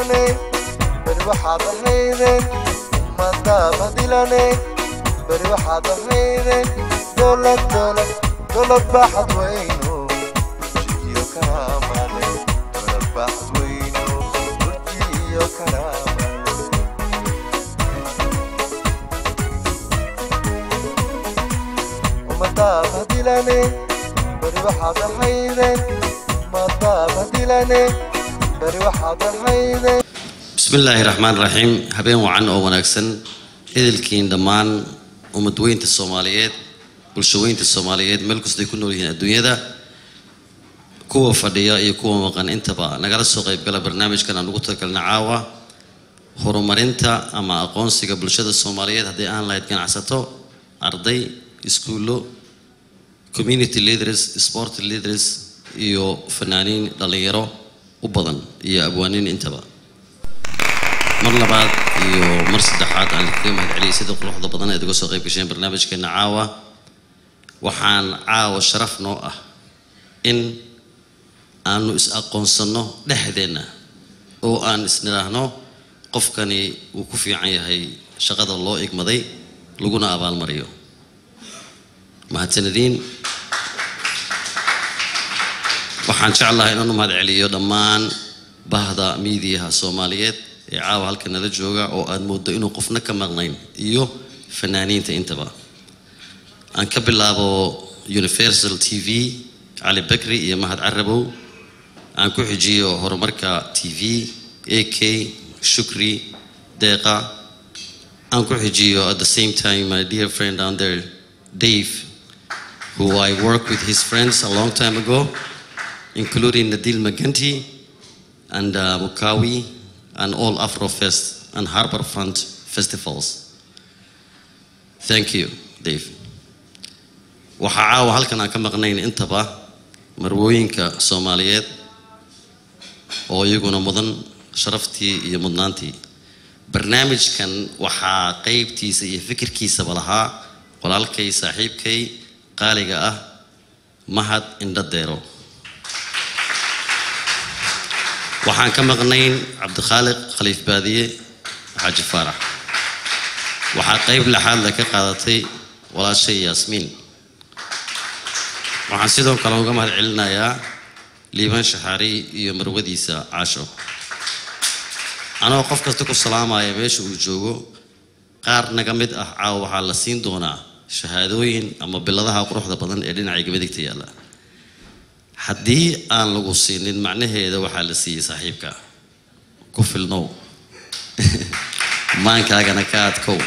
dilane beri waxaad ahaydeen ummadaaba dilane beri waxaad ahaydeen dowlad dowlad dowlad baaxad weyno burjiyo karaamale dowlad baaxad weyno burjiyo karaamale ummadaaba dilane beri waxaad ahaydeen ummadaaba dilane beri waxaad ahaydeen bismillaahi raxmaan raxiim habeen wacan oo wanaagsan edelkiin dhammaan ummadweynta soomaaliyeed bulshaweynta soomaaliyeed meel kastay ku nool yihiin adduunyada kuwa fadhiya iyo kuwa maqan intaba nagala soo qaybgala barnaamijkan aan ugu talagalna caawa horumarinta ama aqoonsiga bulshada soomaaliyeed haddii aan lahayd ganacsato arday iskuullo community leaders sport leaders iyo fanaaniin dhallinyaro u badan iyo abwaaniin intaba mar labaad iyo mar saddexaad aan kaga mahad celiyay sida quruxda badan eed uga soo qayb gasheen barnaamijkeena caawa waxaan caawa sharaf noo ah in aanu is aqoonsanno dhexdeenna oo aan isnidhaahno qofkani wuu ku fiican yahay shaqada loo igmaday laguna abaalmariyo mahadsanadiin waxaan jeclahay inaan u mahad celiyo dhammaan bahda miidiyaha soomaaliyeed ee caawa halka nala jooga oo aad mooddo inuu qofna ka maqnayn iyo fanaaniinta intaba aan ka bilaabo universal t v cali bakri iyo mahad carabow aan ku xijiyo horumarka t v a k shukri deeqa aan ku xijiyo at the same time my dear friend down there dave who i worked with his friends a long time ago including nadil maganti and uh, mukawi and all afrofest and harbor front festivals thank you dave waxaa caawa halkan aan ka maqnayn intaba marwooyinka soomaaliyeed oo iyaguna mudan sharaftii iyo mudnaantii barnaamijkan waxaa qeybtiisa iyo fikirkiisaba lahaa walaalkay saaxiibkay qaaliga ah mahad indhadeero waxaan ka maqnayn cabdikhaaliq khaliif baadiye xaaji faarax waxaa qeyb lexaad le ka qaadatay walaashay yaasmiin waxaan sidoo kale uga mahad celinayaa liibaan shaxaari iyo marwadiisa caasho anoo qof kasta ku salaamaya meesha uu joogo qaar naga mid ah caawa waxaa la siin doonaa shahaadooyin ama biladaha quruxda badan ee dhinacayga midigta yaalla haddii aan lagu siinin macnaheeda waxaa la siiyey saaxiibka ku filnow maankaagana ka adkow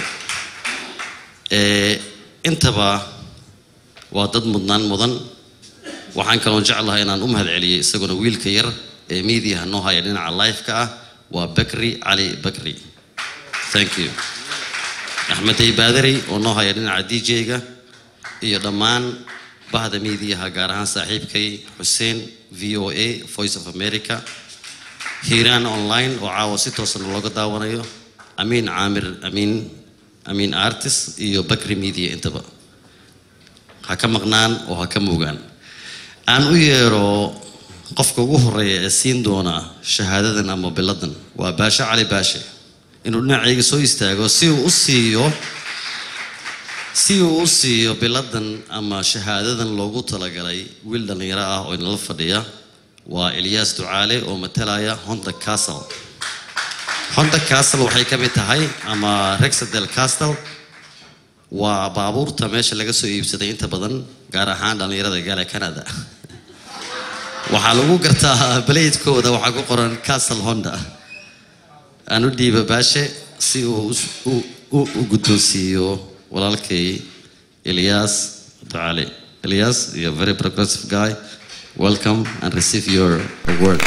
intaba waa dad mudnaan mudan waxaan kaloon jeclahay inaan u mahad celiyey isaguna wiilka yar ee miidiyaha noo haya dhinaca life-ka ah waa bakri cali bakri thank you axmedey baadari oo noo haya dhinaca d j-ga iyo dhammaan bahda miidiyaha gaar ahaan saaxiibkay xuseen v o a voice of america hiiraan online oo caawa si toosan looga daawanayo amiin caamir amiin amiin artist iyo bakri media intaba ha ka maqnaan oo ha ka muugaan aan u yeero qofka ugu horeeya ee siin doona shahaadadan ama biladan waa baashe cali baashe inuu dhinacayga soo istaago si uu u siiyo si uu u siiyo biladan ama shahaadadan loogu talagalay wiil dhallinyaro ah oo inala fadhiya waa elyaas ducaale oo matalaya honda castle honda castle waxay ka mid tahay ama rexadel castle waa baabuurta meesha laga soo iibsaday inta badan gaar ahaan dhallinyarada gaala canada waxaa lagu gartaa baleydkooda waxaa ku qoran castle honda aan u dhiiba baashe si uu u guddoonsiiyo walaalkay Elias Duale. Elias, you're a very progressive guy. Welcome and receive your award.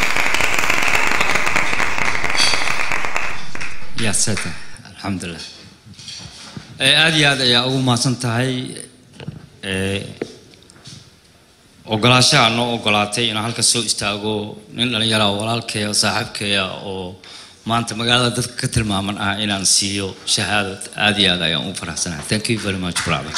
يا ساتر الحمد لله aad iyo aad ayaa ugu mahadsan tahay ogolaashaha noo ogolaatay inaan halka soo istaago nin dhallinyara walaalkeeya saaxiibkeeya oo maanta magaalada dadka ka tilmaaman ah inaan siiyo shahaadad aad iyo aad ayaan ugu faraxsanahay thank you very much brother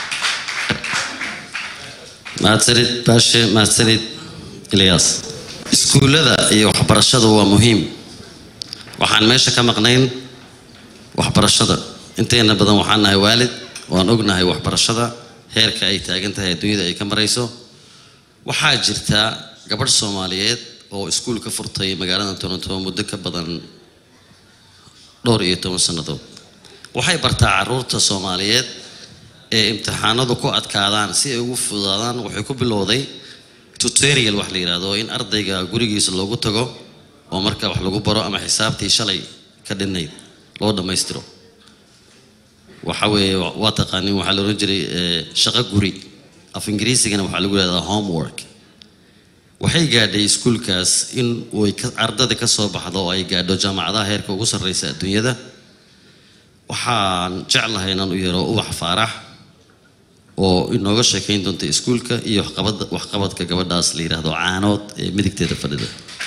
mahadsanid baashe mahadsanid ilyas iskuullada iyo waxbarashadu waa muhiim waxaan meesha ka maqnayn waxbarashada inteena badan waxaan nahay waalid waan ognahay waxbarashada heerka ay taagan tahay adduunyada ay ka marayso waxaa jirta gabadh soomaaliyeed oo iskuul ka furtay magaalada toronto muddo ka badan dhowr iyo toban sannadood waxay bartaa caruurta soomaaliyeed ee imtixaanadu ku adkaadaan si ay ugu fududaadaan waxay ku bilowday tutorial wax la yidhaahdo in ardayga gurigiisa loogu tago oo marka wax lagu baro ama xisaabtii shalay ka dhinnayd loo dhammaystiro waxa weeye waa taqaanin waxaa la odhan jiray eh, shaqo guri af ingiriisigana waxaa lagu yidhahdaa homework waxay gaadhay iskuulkaas in way ka- ardada ka soo baxdo oo ay gaadho jaamacadaha heerka ugu sarreysa adduunyada waxaan jeclahay inaan u yeero ubax faarax oo inooga sheekayn doonta iskuulka iyo waxqabada waxqabadka gabadhaas la yidhaahdo caanood ee midigteeda fadhida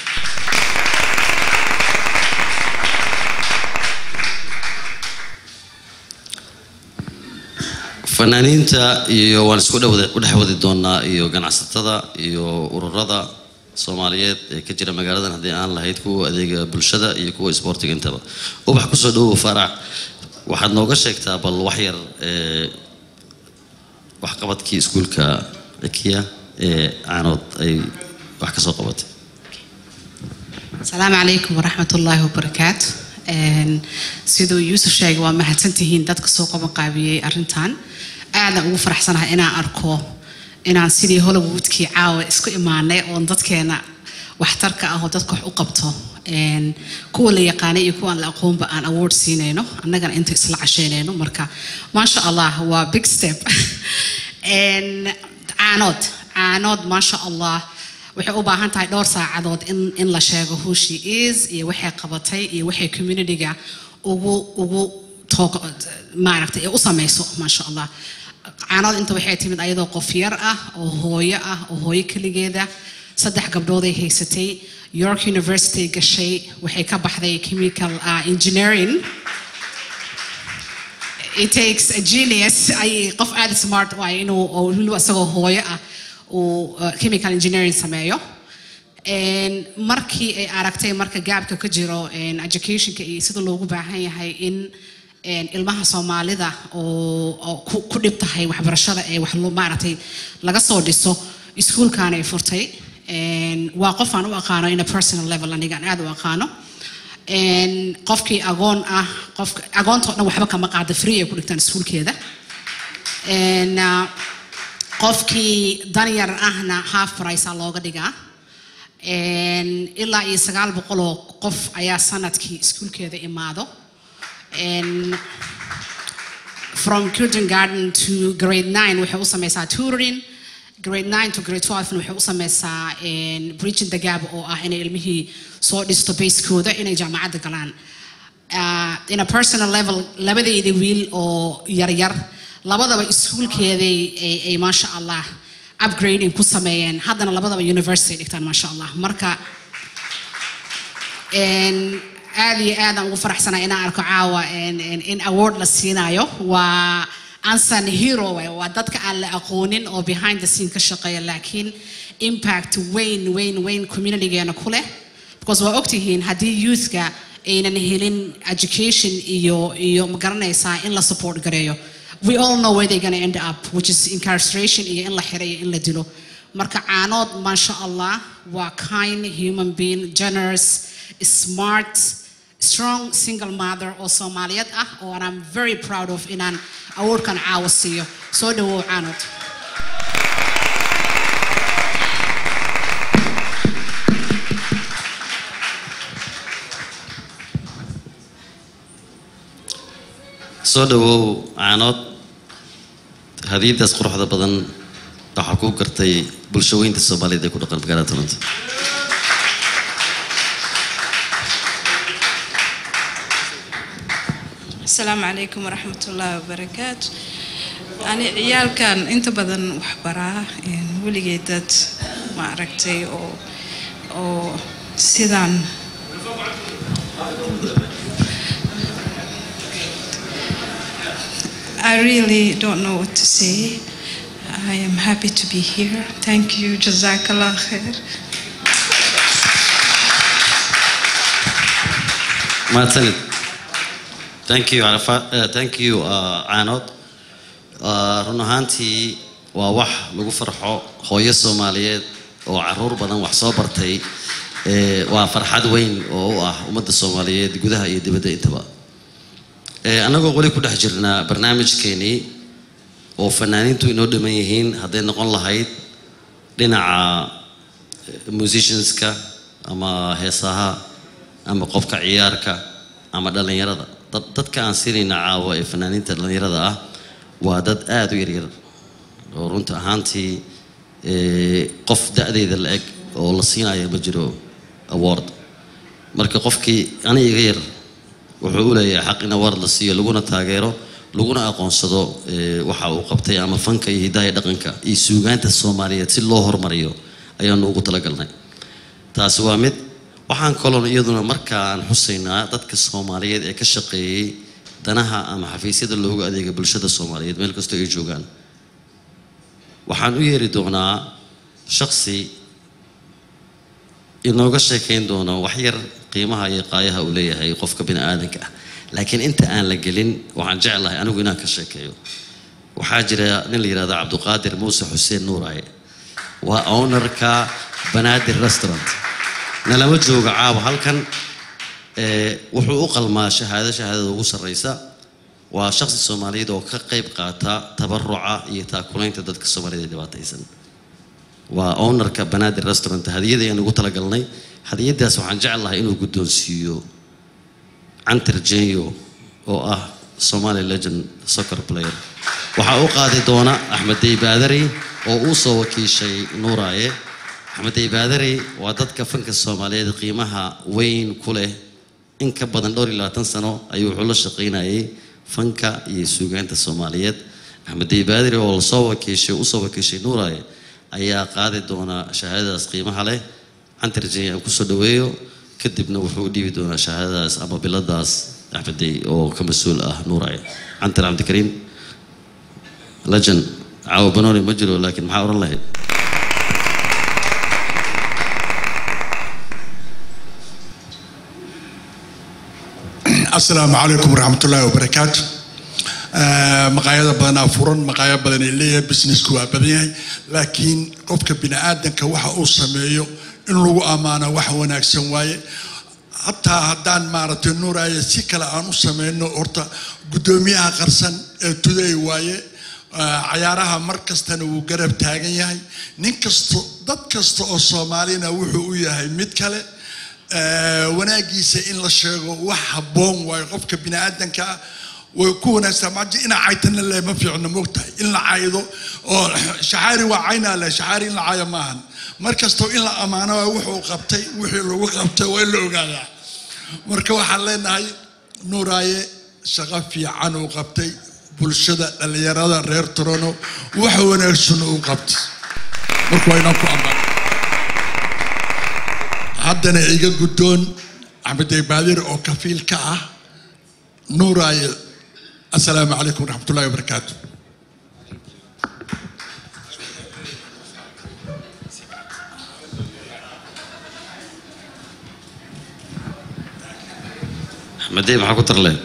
fanaaniinta iyo waan isku dhawada- u dhex wadi doonaa iyo ganacsatada iyo ururada soomaaliyeed ee ka jira magaaladan haddii aan lahayd kuwa adeega bulshada iyo kuwa isboortiga intaba ubax kusoo dhawow faarax waxaad nooga sheegtaa bal wax yar ee waxqabadkii iskuulka ekiya ee caanood ay wax ka soo qabatay asalaamu calaykum waraxmat ullaahi wabarakaatu Een, siduu yuusuf sheegay waa mahadsantihiin dadka soo qaban qaabiyey arrintan aadaan ugu faraxsanahay inaan arko inaan sidii hollywoodkii caawa isku imaanay oon dadkeena waxtarka ah oo dadka wax u qabto Een, kuwa la yaqaanay iyo kuwa aan la aqoonba aan award siinayno annagana inta isla cashaynayno marka maasha allah waa big step Een, caanood caanood maasha allah waxay u baahan tahay dhowr saacadood in, in la sheego who she is iyo waxay qabatay iyo waxay communityga ugu ugu toog maaragtay ee u samayso maasha allah caanood inta waxay timid ayadoo qof yar ah oo hooyo ah oo hooyo keligeeda saddex gabdhooday haysatay york university gashay waxay ka baxday chemical uh, engineering it takes a genius ay qof aad smart waay inuu oo weliba isagoo hooyo ah uu uh, chemical engineering sameeyo Een, markii ay aragtay marka gaabka ka jiro een, educationka iyo sida loogu baahan yahay in een, ilmaha soomaalida oo oo ku ku dhib tahay waxbarashada ee wax loo maaragtay laga soo dhiso iskuulkan ay furtay Een, waa qof aan u aqaano in a personal level aniga aan aad u aqaano Een, qofkii agoon ah qofka agoontoo dhan waxba kama qaada free ay ku dhigtaan iskuulkeeda Een, ah, qofkii danyar ahna half price aa looga dhigaa Een, ilaa iyo sagaal boqol oo qof ayaa sanadkii iskuulkeeda imaado Een, from kindergarten to grade 9 waxay u sameysaa tutoring grade 9 to grade 12 na waxay u sameysaa een, bridging the gap oo ah inay ilmihii soo dhisto basekooda inay jaamacadda galaan uh, in a personal level labadeeda wiil oo yaryar labadaba iskuulkeeday ay, ay maasha allah upgrading ku sameeyeen haddana labadaba university dhigtaan maasha allah marka een, aad iyo aad aan ugu faraxsanahay inaan arko caawa een, een, in award la siinayo waa ansan hero waay, waa dadka aan la aqoonin oo behind the scene ka shaqeeya laakiin impact weyn weyn weyn communitygeena ku leh because waa ogtihiin haddii youthka aynan helin education iyo iyo ma garanaysaa in la support gareeyo we all know where they're going to end up which is incarceration iyo in la xiro iyo in la dilo marka caanood maasha allah waa kind human being generous smart strong single mother oo soomaaliyeed ah oo and I'm very proud of inaan awardkan caawa siiyo soo dhawow caanood soo dhawow caanood hadiyadaas quruxda badan waxaa ku gartay bulshaweynta soomaaliyeed ee ku dhaqan magaalada toronto asalaamu calaykum waraxmat ullaahi wabarakaatu ani ciyaalkan inta badan waxbaraa een, weligay dad ma aragtay oo oo sidaan I really don't know what to say. I am happy to be here. Thank you. Jazakallah khair. mahadsanid thank you Arafa- eh, thank you uh, caanood Uh, run ahaantii waa wax lagu farxo hooyo soomaaliyeed oo caruur badan wax soo bartay Eh, waa farxad weyn oo u ah ummadda soomaaliyeed gudaha iyo dibadda intaba Eh, annagoo weli ku dhex jirnaa barnaamijkeenii oo fanaaniintu inoo dhiman yihiin hadday noqon lahayd dhinaca eh, musicianska ama heesaha ama qofka ciyaarka ama dhallinyarada dad dadka aan siinayna caawa ee fanaaniinta dhallinyarada ah waa dad aada u yaryar oo runta ahaantii eh, qof da-deyda la eg oo la siinayo ma jiro award marka qofkii ani iga yar wuxuu u leeyahay xaq in award la siiyo laguna taageero laguna aqoonsado eh, waxa uu qabtay ama fanka iyo hidaha iyo dhaqanka iyo suugaanta soomaaliyeed si loo hormariyo ayaanu ugu talagalnay taasi waa mid waxaan kaloon iyaduna markaan xusaynaa dadka soomaaliyeed ee ka shaqeeyey danaha ama xafiisyada loogu adeega bulshada soomaaliyeed meel kastoo ay joogaan waxaan u yeeri doonaa shaksi inooga sheekayn doono wax yar qiimaha iyo qaayaha uu leeyahay qofka bini aadanka ah laakiin inta aan la gelin waxaan jeclahay anigu inaan ka sheekeeyo waxaa jira nin la yidhahdo cabduqaadir muuse xuseen nuuraaye waa ownerka banaadir restaurant nalama jooga caawa halkan ee, wuxuu u qalmaa shahaado shahaadada ugu sarreysa waa shakhsi soomaaliyeed oo ka qayb qaata tabaruca iyo taakulaynta dadka soomaaliyeed ee dhibaataysan waa ownerka banaadir restaurant hadiyada ayaan ugu talagalnay hadiyadaas waxaan jeclahay inuu guddoonsiiyo cantar jenyo oo ah somali legend soccer player waxaa u qaadi doona axmed dey baadari oo uu soo wakiishay nuuraaye axmed dey baadari waa dadka fanka soomaaliyeed qiimaha weyn ku leh in ka badan dhowr iyo labaatan sano ayuu wuxuu la shaqaynayay fanka iyo suugaanta soomaaliyeed axmed dey baadari oo lasoo wakiishay usoo wakiishay nuuraaye ayaa qaadi doona shahaadadaas qiimaha leh cantar jenyo aan kusoo dhaweeyo kadibna wuxuu u dhiibi doonaa shahaadadaas ama biladaas axmedey oo ka mas-uul ah nuuraaye cantar cabdikariim legend caawa banooni ma jiro laakiin maxaa odhan lahayd asalaamu calaykum waraxmatullaahi wabarakaatu Eh, maqaayada badanaa furan maqaaya badan ay leeyahay businessku waa badan yahay laakiin qofka bini aadanka waxa uu sameeyo in lagu ammaano wax wanaagsan waaye hataa haddaan maaragtay nuuraaye si kale aan u sameyno horta guddoomiyaha qarsan ee today waaye Eh, cayaaraha mar kastana wuu garab taagan yahay nin kasto dad kasta oo soomaalina wuxuu u yahay mid kale Eh, wanaagiisa in la sheego wax habboon waayo qofka bini aadanka ah way ku wanaagsan maji ina caytana le ma fiicno moogtahay in la caydo oo shaxaari waa caynaa le shaxaari in la cayo maahan mar kastoo in la ammaano waa wuxuu qabtay wixii lagu qabtay waa in la ogaadaa marka waxaan leenahay nuuraaye shaqo fiican uu qabtay bulshada dhallinyarada reer torono wax wanaagsan uu qabtay marka waa inaan ku ammaano haddana iga guddoon axmed baadir oo kafiil ka ah nuuraaye assalaamu calaykum waraxmatullahi wabarakaatu axmedey maxaa ku tar lehed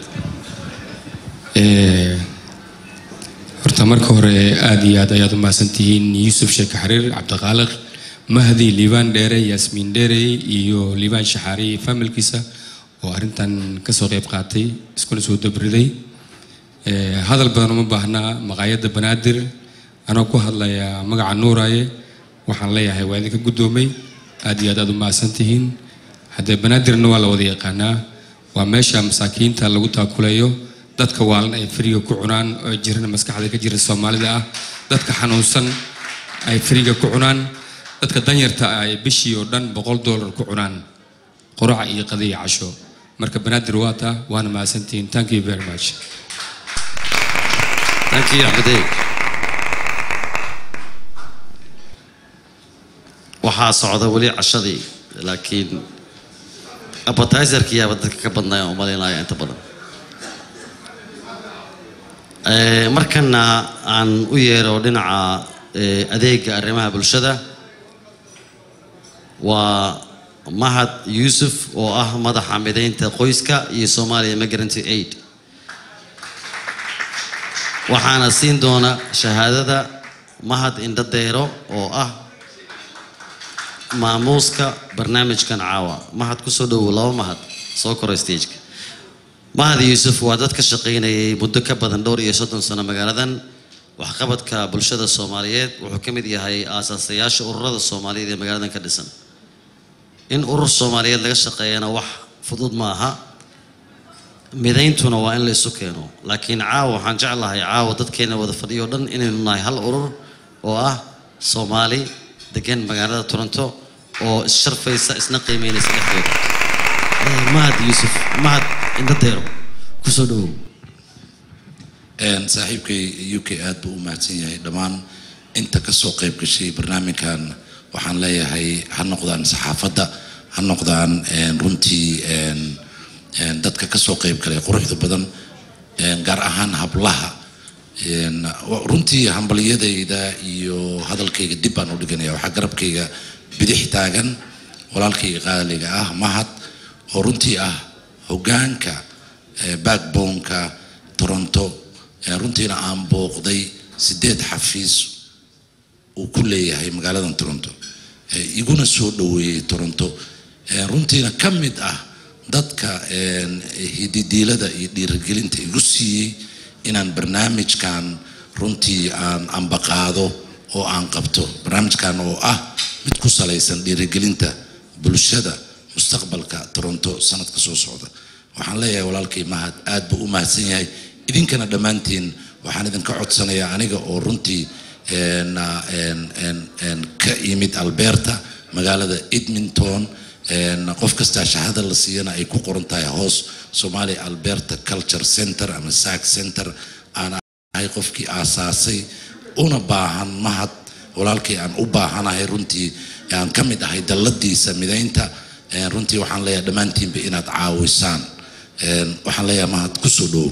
Eh, horta marka hore aad iyo aad ayaad u mahadsantihiin yuusuf sheeke xariir cabdiqaaliq mahdi liibaan dheere yaasmiin dheere iyo liibaan shaxaari familkiisa oo arrintan kasoo qayb qaatay iskuna soo dabriday Eh, hadal badan uma baahnaa maqaayadda banaadir anoo ku hadlaya magaca nuuraaye waxaan leeyahay waa idinka guddoomay aad iyo aad aad u mahadsantihiin haddee banaadirna waa la wada yaqaanaa waa meesha masaakiinta lagu taakuleeyo dadka waalan ay firiga ku cunaan oo jirana maskaxda ka jira soomaalida ah dadka xanuunsan ay firiga ku cunaan dadka danyarta ah ay bishii oo dhan boqol doolar ku cunaan quraca iyo qadiya casho marka banaadir waa taa waana mahadsantihiin thank you very much thank you axmedey waxaa socda weli cashadii laakiin appetizerkiyaaba dadka ka badnaya oo malaynaya inta badan Eh, markana aan u yeero dhinaca eh, adeega arrimaha bulshada waa mahad yuusuf oo ah madaxa mideynta qoyska iyo somalia migrant aid waxaana siin doona shahaadada mahad indhadeero oo ah maamuuska barnaamijkan caawa mahad kusoo dhowow laba mahad soo koro stageka mahad yuusuf waa dad ka shaqaynayay muddo ka badan dhowr iyo soddon sano magaaladan waxqabadka bulshada soomaaliyeed wuxuu ka mid yahay aasaasayaasha ururada soomaaliyeed ee magaaladan ka dhisan in urur soomaaliyeed laga shaqeeyana wax fudud ma aha midayntuna waa in la isu keeno laakiin caawa waxaan jeclahay caawa dadkeena wada fadhiyo dhan inaynu nahay hal urur oo ah soomaali degan magaalada toronto oo issharfaysa isna qiimeynaysa dhexdeeda Eh, mahad yuusuf mahad indhadeero kusoo dhowow Een, saaxiibkay u k aad buu u mahadsan yahay dhammaan inta kasoo qayb gashay barnaamijkan waxaan leeyahay ha noqdaan saxaafadda ha noqdaan een, runtii een, een, dadka kasoo qayb galay quruxda badan een, gaar ahaan hablaha een, wa- runtii hambaliyadayda iyo hadalkayga dib baan u dhiganaya waxaa garabkayga bidix taagan walaalkayga qaaliga ah mahad oo runtii ah hogaanka eh, backbone-ka toronto eh, runtiina aan booqday sideed xafiis uu ku leeyahay magaaladan toronto eh, iguna soo dhoweeyey toronto eh, runtiina ka mid ah dadka een, hididiilada iyo dhiirigelinta igu siiyey inaan barnaamijkan runtii aan ambaqaado oo aan qabto barnaamijkan oo ah mid ku salaysan dhiirigelinta bulshada mustaqbalka toronto sanadka soo socda waxaan leeyahay walaalkay mahad aad buu u mahadsan yahay idinkana dhammaantiin waxaan idinka codsanayaa aniga oo runtii een, ah, een, een, een, ka imid alberta magaalada edmonton een, qof kastaa shahada la siiyana ay ku qoran tahay hoos somalia alberta culture center ama sac center aan ahay qofkii aasaasay una baahan mahad walaalkay aan u baahanahay runtii aan ka mid ahay dalladiisa midaynta een, runtii waxaan leeyahay dhammaantiinba inaad caawisaan Een, waxaan leeyahay mahad kusoo dhow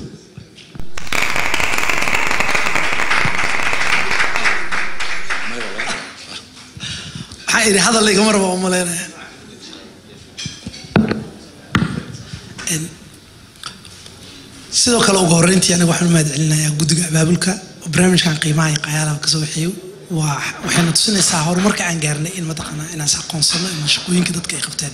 waxaan idhi hadal igama raba u malaynaya Een, sidoo kale ugu horreyntii aniga waxaan u mahad celinayaa guddiga abaabulka oo barnaamijkan qiimaha iyo qayaalaha kasoo waxeeyo waa waxayna tusinaysaa horumarka aan gaarnay in mataqaanaa inaan is aqoonsano in shaqooyinka dadka ay qabteen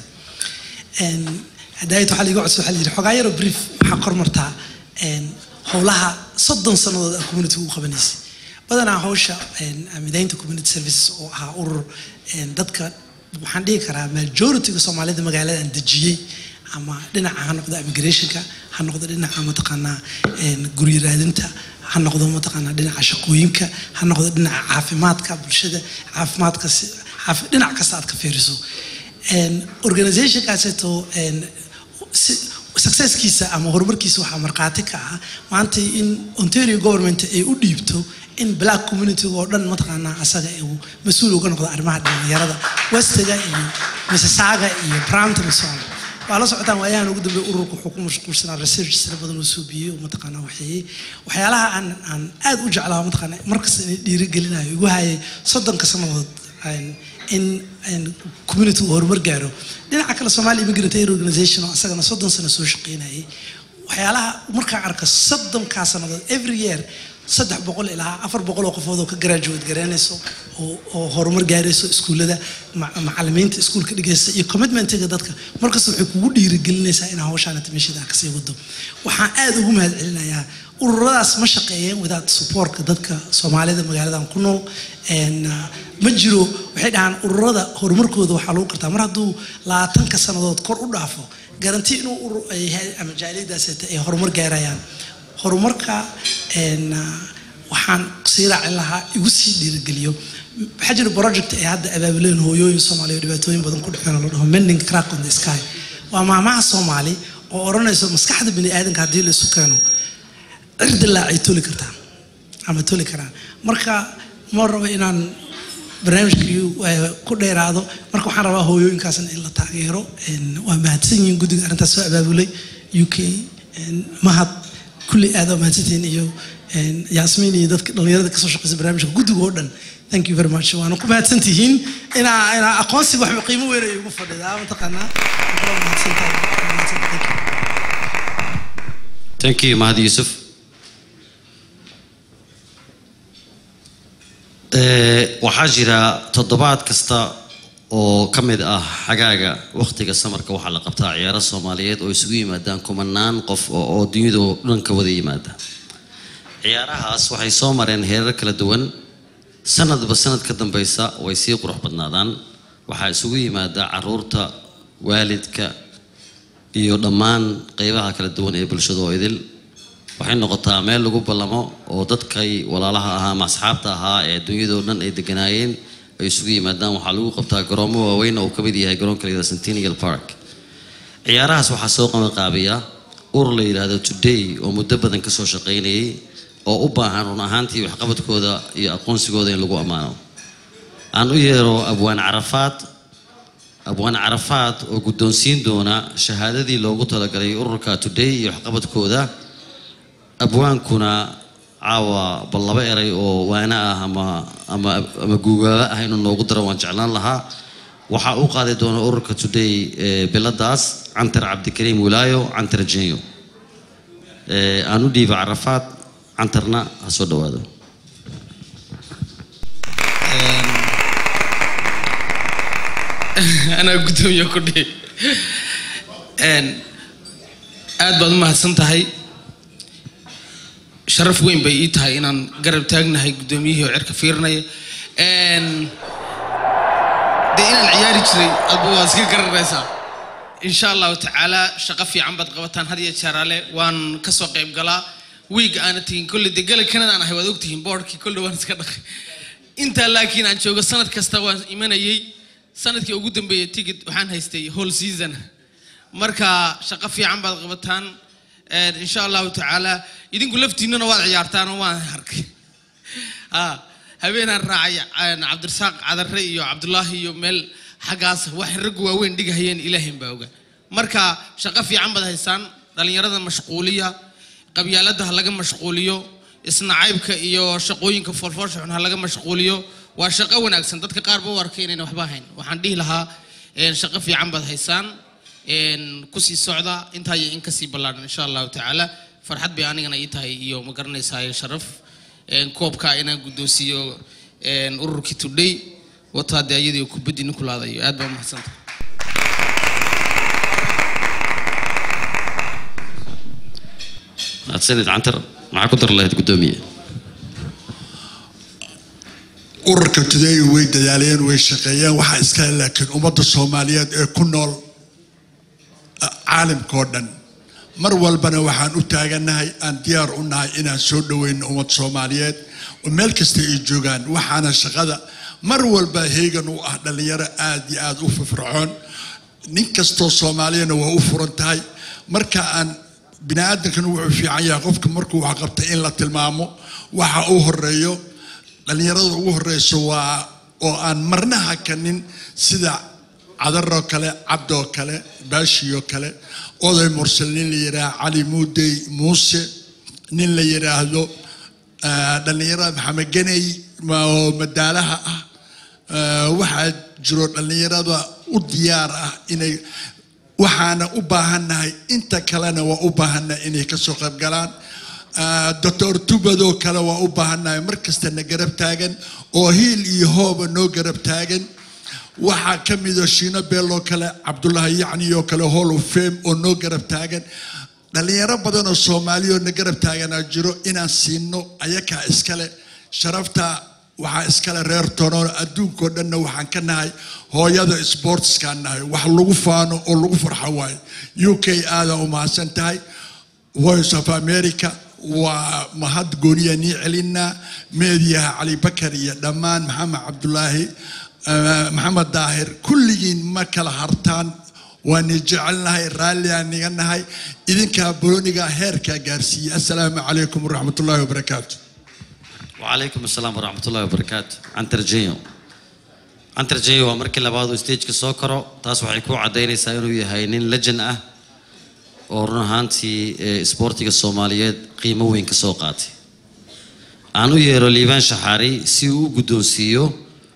Een, hadaayad waxaa liiga codsa waxaa la yidhi xogaa yaroo brief waxaa kor martaa een, howlaha soddon sannadood aan community u qabanaysay badanaa hawsha een, midaynta community services oo ahaa urur een, dadka waxaan dhihi karaa majorityga soomaalida magaalada aan dejiyey ama dhinaca ha noqdo immigrationka ha noqdo dhinaca mataqaanaa een, guryo raadinta ha noqdo mataqaanaa dhinaca shaqooyinka ha noqdo dhinaca caafimaadka bulshada caafimaadka si- caafi- dhinac kasta aad ka fiiriso Een, organizationkaaseeto een, si- successkiisa ama horumarkiisa waxaa markhaati ka ah maanta in ontario government ay u dhiibto in black community oo dhan mataqaanaa asaga uu mas-uul uga noqdo arrimaha dhalinyarada westiga iyo mississauga iyo brampton iyo so on waa la socotaan waayahan ugu dambeey ururku wuxuu ku mashquulsanaa research tira badan uu suubiyey oo mataqaanaa waxeeyey waxyaalaha aan aan aad u jeclaa mataqaanaa markasta inay dhiirigelinayo igu hayay soddonka sannadood een, in in community uu horumar gaaro dhinaca kale Somali Immigrant Aid Organization oo asagana soddon sano soo shaqeynayay waxyaalaha markaan arko soddonkaa sannadood every year saddex boqol ilaa afar boqol oo qofood oo ka graduate garanayso oo oo horumar gaarayso iskuullada ma- macallimiinta iskuulka dhigaysa iyo commitmentiga dadka markasta waxay kugu dhiirigelinaysaa inaa hawshaan timishada kasii wado waxaan aad ugu mahad celinayaa ururadaas ma shaqeeyeen without supportka dadka soomaalida magaaladan ku nool Een, ah, ma jiro waxay dhahaan ururada horumarkooda waxaa lagu gartaa mar hadduu labaatanka sannadood kor u dhaafo garanti inuu urur ay yahay ama jaaliyadaas ay horumar gaarayaan horumarka een, ah, waxaan sii raacin lahaa igu sii dhiirigeliyo waxaa jira project ay hadda abaabuleen hooyooyin soomaaliya oo dhibaatooyin badan ku dhexeen oo la dhaho mending crack on the sky waa maamaha soomaali oo odhanayso maskaxda bini aadanka haddii la isu keeno cirdilaa ay toli kartaa ama toli karaan marka ma rabo inaan barnaamijkii eh, ku dheeraado marka waxaan rabaa hooyooyinkaasna in la taageero Een, waa mahadsan yihiin guddiga arrintaas soo abaabulay u k een, mahad kulli aad waa mahadsantihiin iyo Een, yaasmiin iyo dadka dhallinyarada kasoo shaqeysa barnaamijka guddiga oo dhan thank you very much waana ku mahadsan tihiin inaa inaa aqoonsiga waxba qiimo weyn ay ugu fadhidaa mataqaanaa Waa kula mahadsantahay. Waa mahadsantahay. Thank you. thank you mahad yuusuf Eh, waxaa jira toddobaad kasta oo ka mid ah xagaaga wakhtiga samarka waxaa la qabtaa ciyaaro soomaaliyeed oo isugu yimaadaan kumanaan qof oo oo dunyada oo dhan ka wada yimaada ciyaarahaas waxay soo mareen heerar kala duwan sanadba sanad ka dambeysa way sii qurux badnaadaan waxaa isugu yimaada caruurta waalidka iyo dhammaan qeybaha kala duwan ee bulshada oo idil waxay noqotaa meel lagu ballamo oo dadkay walaalaha ahaa ama asxaabta ahaa ee dunyadoo dhan ay deganaayeen ay isugu yimaadaan waxaa lagu qabtaa garoomo waaweyn oo uu ka mid yahay garoonka la yidhahdo centennial park ciyaarahaas waxaa soo qabanqaabiya urur la yidhaahdo today oo muddo badan ka soo shaqaynayay oo u baahan run ahaantii waxqabadkooda iyo aqoonsigooda in lagu ammaano aan u yeero abwaan carafaad abwaan carafaad oo guddoonsiin doona shahaadadii loogu talagalay ururka today iyo waxqabadkooda abwaankuna caawa bal laba eray oo waana ah ama ama ama guugaaba ah inuu noogu daro waan jeclaan lahaa waxaa u qaadi doona ururka today ee biladaas cantar cabdikariim wilaayo cantar jenyo Ee, aan u dhiiba carafaad cantarna ha soo dhawaado anaa guddoomiye ku dhihi Een, aad baad u mahadsan tahay sharaf weyn bay ii tahay inaan garab taagnahay guddoomiyihii oo cirka fiirinaya Een, dee inaan ciyaari jiray adba waa iska garanaysaa insha allahu tacaala shaqo fiican baad qabataan had iyo jeeraale waan kasoo qayb galaa wiig aana tegin kolle dee gala kanada aan ahay waad ogtihiin boodhkii kolle waan iska dhaqay intaa laakiin aan joogo sanad kasta waan imanayay sanadkii ugu dambeeyay ticket waxaan haystay whole season marka shaqo fiican baad qabataan Een, insha allahu tacaala idinku laftiinana waad ciyaartaan oo waan arkay Ah, habeenaan raacay een, cabdirasaaq cadare iyo cabdulaahi iyo meel xaggaas waxay raggu waaweyn dhigahayeen ilaahin baa oga marka shaqo fiican baad haysaan dhallinyarada mashquuliya qabyaalada ha laga mashquuliyo isnacaybka iyo shaqooyinka foolfoosha xun ha laga mashquuliyo waa shaqo wanaagsan dadka qaar ba u arkay inayna waxba hayn waxaan dhihi lahaa een, shaqo fiican baad haysaan een, kusii socda intaa iyo in kasii ballaaran insha allahu tacaala farxad bay anigana ii tahay iyo ma garanaysaa sharaf een, koobka inaan guddoonsiiyo een, ururkii today wataa dee ayadii kubaddi ninkulaadayo aad baa umahadsanta mahadsanid cantar maxaa ku dar lahayd guddoomiye ururka today way dadaaleen way shaqeeyeen waxaa iskale laakiin ummadda soomaaliyeed ee ku nool ah, caalamka oo dhan mar walbana waxaan u taaganahay aan diyaar u nahay inaan soo dhoweyno ummad soomaaliyeed oo meel kasta ay joogaan waxaana shaqada mar walba heegan u ah dhallinyaro aad iyo aad u firfircoon nin kastoo soomaaliyana waa u furan tahay marka aan biniaadankana wuxuu fiican yahay qofka markuu wax qabtay in la tilmaamo waxa uu horeeyo dhallinyarada ugu horeyso waa oo aan marna hakanin sida cadaroo kale cabdoo kale baashiyoo kale oday mursal nin la yidhaahdo cali muudey muuse nin la yidhaahdo ah, dhallinyarada maxamed ganey ma- oo madaalaha ah Ah, waxaa jiro dhallinyarada u diyaar ah inay waxaana u baahannahay inta kalena waa u baahannahay inay kasoo qayb galaan Ah, doctor tubadoo kale waa u baahannahay mar kastana garab taagan oo hiil iyo hooba noo garab taagan waxaa ka mida shiino beeloo kale cabdulaahi yacni oo kale hall of fame oo noo garab taagan dhallinyaro badan oo soomaaliya oo na garab taaganaa jiro inaan siino ayakaa iskale sharafta waxaa iskale reer tonoon adduunkao dhanna waxaan ka nahay hooyada sportskaan nahay wax lagu faano oo lagu farxo waayo u k aadaa u mahadsan tahay voice of america waa mahad gooniya nii celinaa meediyaha cali bakar iyo dhammaan maxamed cabdulaahi eh, maxamed daahir kulligiin ma kala hartaan waani jecelnahay raalliaan niga nahay idinkaa boloniga heerkaa gaarsiiyey assalaamu calaykum waraxmatullaahi wabarakaatu وعليكم السلام ورحمة الله وبركاته عنتر جيو عنتر جيو waa markii labaad uu stageka soo karo taas waxay ku cadaynaysaa inuu yahay nin legend ah oo run ahaantii ee isboortiga soomaaliyeed qiimo weyn ka soo qaatay aan u yeero liibaan shaxaari si uu u guddoonsiiyo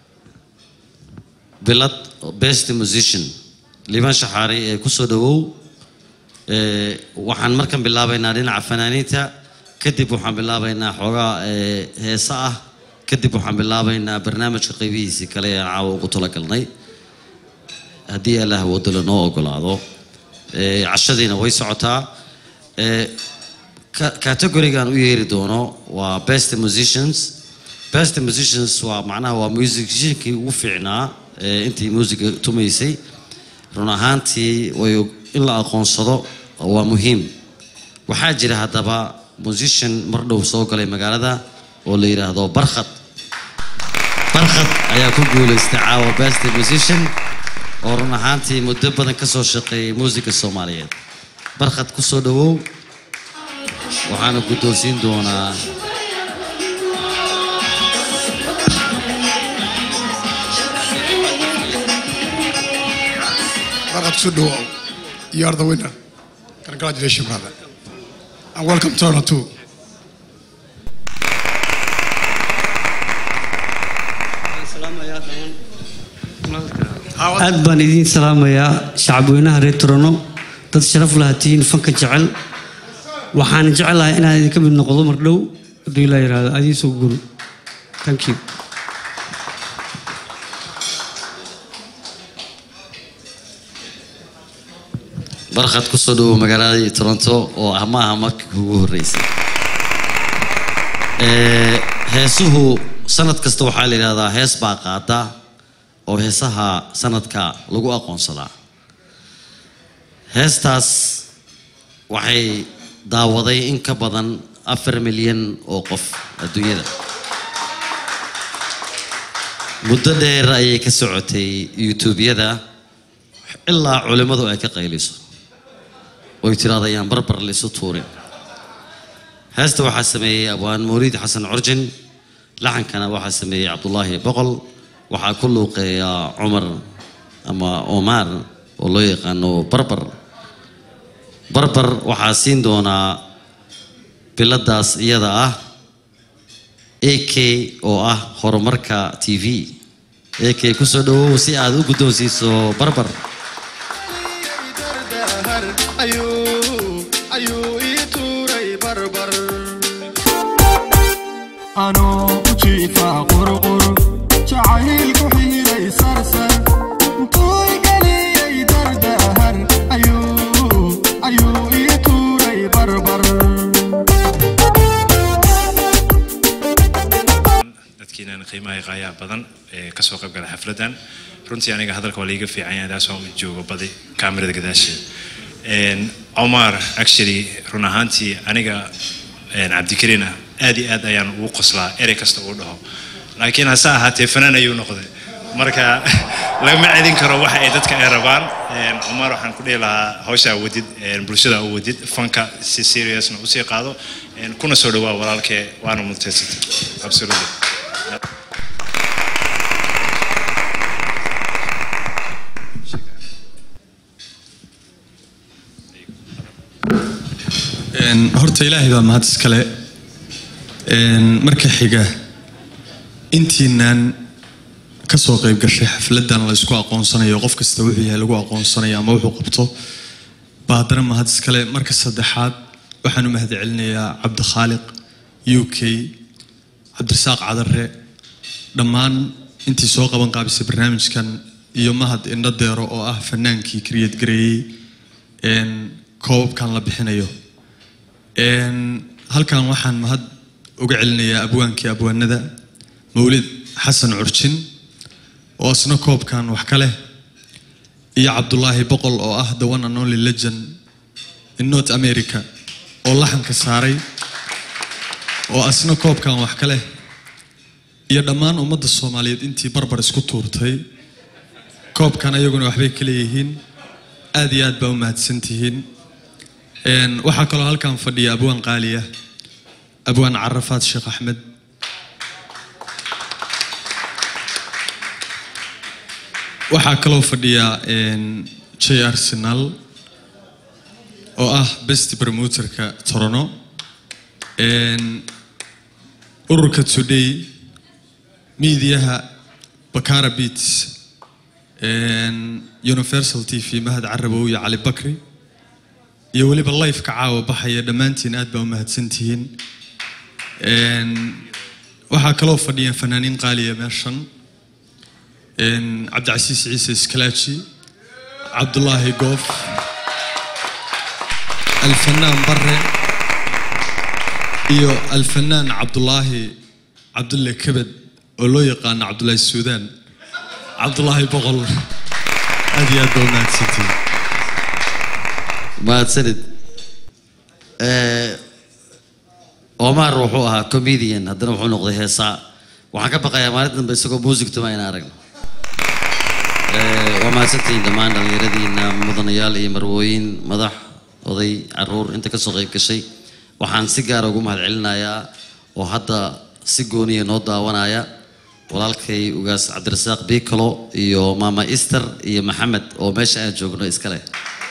bilad best musician liibaan shaxaari ee kusoo dhawow ee, waxaan markan bilaabaynaa dhinaca fanaaniinta kadib waxaan bilaabaynaa xoogaa ee, heesa ah kadib waxaan bilaabaynaa barnaamijka qaybihiisii kale ee aan caawa ugu talagalnay haddii allah wado lanoo ogolaado Ee, cashadiina way socotaa Ee, ka- categorigan u yeeri doono waa best musicians best musicians waa macnaha waa musiciankii ugu fiicnaa ee intii musiga tumaysay run ahaantii way in la aqoonsado waa muhiim waxaa jira haddaba musician mar dhow soo galay magaalada oo la yidhaahdo barkhad barkhad ayaa ku guulaystay caawa best musician oo run ahaantii muddo badan ka soo shaqeeyay muusiga soomaaliyeed barkhad ku soo dhawow waxaana guddoonsiin doonaa Barkat Sudo, you are the winner. Congratulations, brother. And welcome to Honor too. aad baan idiin salaamayaa shacabweynaha reer torono dad sharaf lahatiin fanka jecel waxaan jeclahay inaan idinka mid noqdo mar dhow hadduu ilaa yidhaahdo adiin soo guru thank you barkhad ku soo dhawow magaaladii toronto oo ah maaha markii ugu horreysay Ee, heesuhu sanad kasta waxaa la yidhahdaa hees baa qaada oo heesaha sanadka lagu aqoonsadaa heestaas waxay daawaday in ka badan afar milyan oo qof adduunyada muddo dheer ayay ka socotay youtubeyada ilaa culimmadu ay ka qayliso oy tiraahdo ayaan barbar la isu tuurin heesta waxaa sameeyey abwaan mawliid xasan curjin laxankana waxaa sameeyey cabdulaahi boqol waxaa ku luuqeeya cumar ama omar oo loo yaqaano barbar barbar waxaa siin doonaa biladaas iyada ah ak oo ah horumarka t v ak kusoo dhawow si aad u guddoonsiiso barbar anoo u jiifa qurqur jacaylku xiiray sarsar intuu igeliyey dardahar ayuu ayuu ii tuuray barbar dadkiinan qiimaha qaayaa badan ee kasoo qayb gala xafladan runtii aniga hadalka waa liiga fiican yahay taas waan u joogo badi kaamirada gadaasheeda Een, Omar actually run ahaantii aniga een, cabdikariin ah aad iyo aad ayaan ugu qoslaa erey kasta uu dhaho laakiin hase ahaatee fanaan ayuu noqday marka lagama celin karo waxa ay dadka ay rabaan Een, Omar waxaan ku dhihi lahaa hawshaa wadid een, bulshada u wadid fanka si seriousna usii qaado Een, kuna soo dhawaa walaalkee waana mutaysatay absolutely Een, horta ilaahay baa mahad iskale Een, marka xiga intiinaan kasoo qayb gashay xafladan la isku aqoonsanayo qof kasta wuxuu yahay lagu aqoonsanayo ama wuxuu qabto baa haddana mahad iskale marka saddexaad waxaan u mahad celinayaa cabdikhaaliq u k cabdirasaaq cadare dhammaan intii soo qaban qaabisay barnaamijkan iyo mahad indho deero oo ah fanaankii kriyad gareeyey een, koobabkan la bixinayo Een, halkan waxaan mahad uga celinayaa abwaankii abwaanada mawlid xasan curjin oo isna koobkan wax ka leh iyo cabdulaahi boqol oo ah the one and only legend in north america oo laxanka saaray oo asna koobkan wax ka leh iyo dhammaan ummadda soomaaliyeed intii barbar isku tuurtay koobkan ayaguna waxbay ka leeyihiin aad iyo aad baa u mahadsantihiin Een, waxaa kaloo halkan fadhiya abwaan qaaliya abwaan carafaad sheekh axmed waxaa kaloo fadhiya een, j arsenal oo ah best promoterka torono Een, ururka today miidiyaha bakara beats een, universal t v mahad carabow iyo cali bakri iyo weliba lifeka caawa baxaya dhammaantiin aad baa u mahadsantihiin Een, waxaa kaloo fadhiya fanaaniin qaaliya meeshan Een, cabdicasiis ciise iskalaaji cabdulaahi goof alfanaan bare iyo alfanaan cabdulaahi cabdulle kebed oo loo yaqaano cabdulaahi suudaan cabdulaahi boqol aad iyo aad baa u mahadsantihiin mahadsanid Eh, omar wuxuu ahaa comedian haddana wuxuu noqday heesaa waxaan ka baqayaa maalin dambe isagoo music tuma inaan aragno Eh, waa mahadsantihiin dhammaan dhallinyaradiina mudanayaal iyo marwooyin madax oday caruur inta kasoo qayb gashay waxaan si gaara ugu mahadcelinayaa oo hadda si gooniya noo daawanaya walaalkay ugaas cabdirasaaq biikalo iyo maama easter iyo maxamed oo meesha aan joogno iskale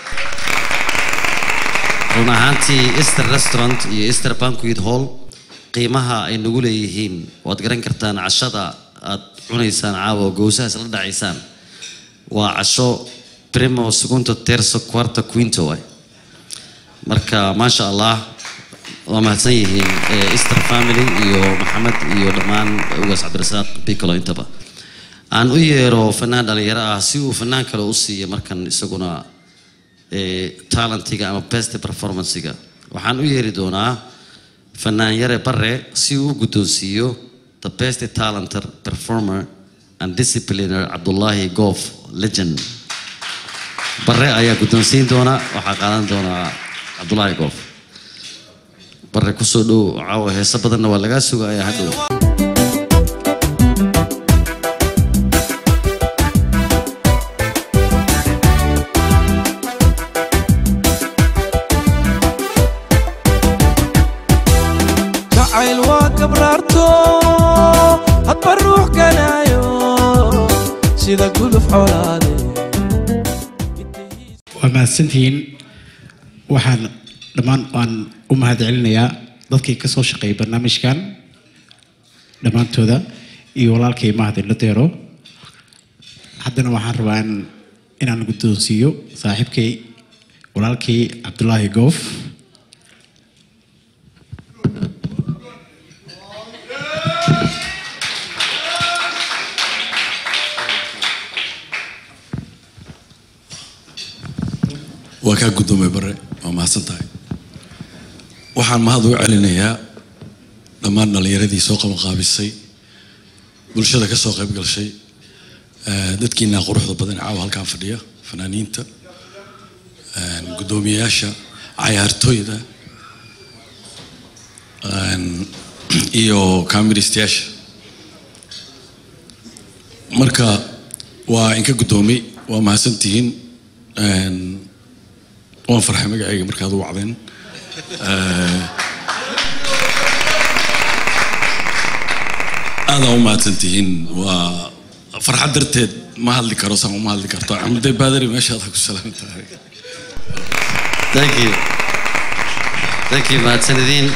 run ahaantii easter restaurant iyo easter banquet hall qiimaha ay nagu leeyihiin waad garan kartaan cashada aad cunaysaan caawa oo gowsaha isla dhacaysaan waa casho primo segundo terzo quarto quinto waay marka maasha allah waa mahadsan yihiin eh, easter family iyo maxamed iyo dhammaan ugaas cabdirasaaq bicolo intaba aan u yeero fanaan dhalinyaro ah si uu fanaan kale u siiyo markan isaguna eh, talentiga ama best performancega waxaan u yeeri doonaa fanaan yare bare si uu u guddoonsiiyo the best talenter performer and discipliner cabdullaahi goof legend bare ayaa guddoonsiin doona waxaa qaadan doonaa cabdullaahi goof bare kusoo dhow caawa heeso badanna waa lagaa sugayaa hadhow jacayl waa gabraarto hadba ruux ganaayo sida guluf colaade waa mahadsantihiin waxaan dhammaan waan u mahadcelinayaa dadkii ka soo shaqeeyay barnaamijkan dhammaantooda iyo walaalkay mahad ila deero haddana waxaan rabaa in- inaan guddoonsiiyo saaxiibkay walaalkay cabdulaahi goof waa kaa guddoomay bare waa mahadsan tahay waxaan mahad u celinayaa dhammaan dhallinyaradii soo qabanqaabisay bulshada ka soo qayb gashay eh, dadkiina quruxda badan ee caawa halkaan fadhiya fanaaniinta eh, guddoomiyayaasha cayaartooyda eh, iyo kaamiristayaasha marka waa inka guddoomay waa mahadsantihiin Eh, waan farxay magacayga markaad u wacdeen Eh, aadaa u mahadsantihiin waa farxad darteed ma hadli karo saan uma hadli karto axmedey baadari meeshaad ha ku salaam tahay thank you thank you mahadsanidin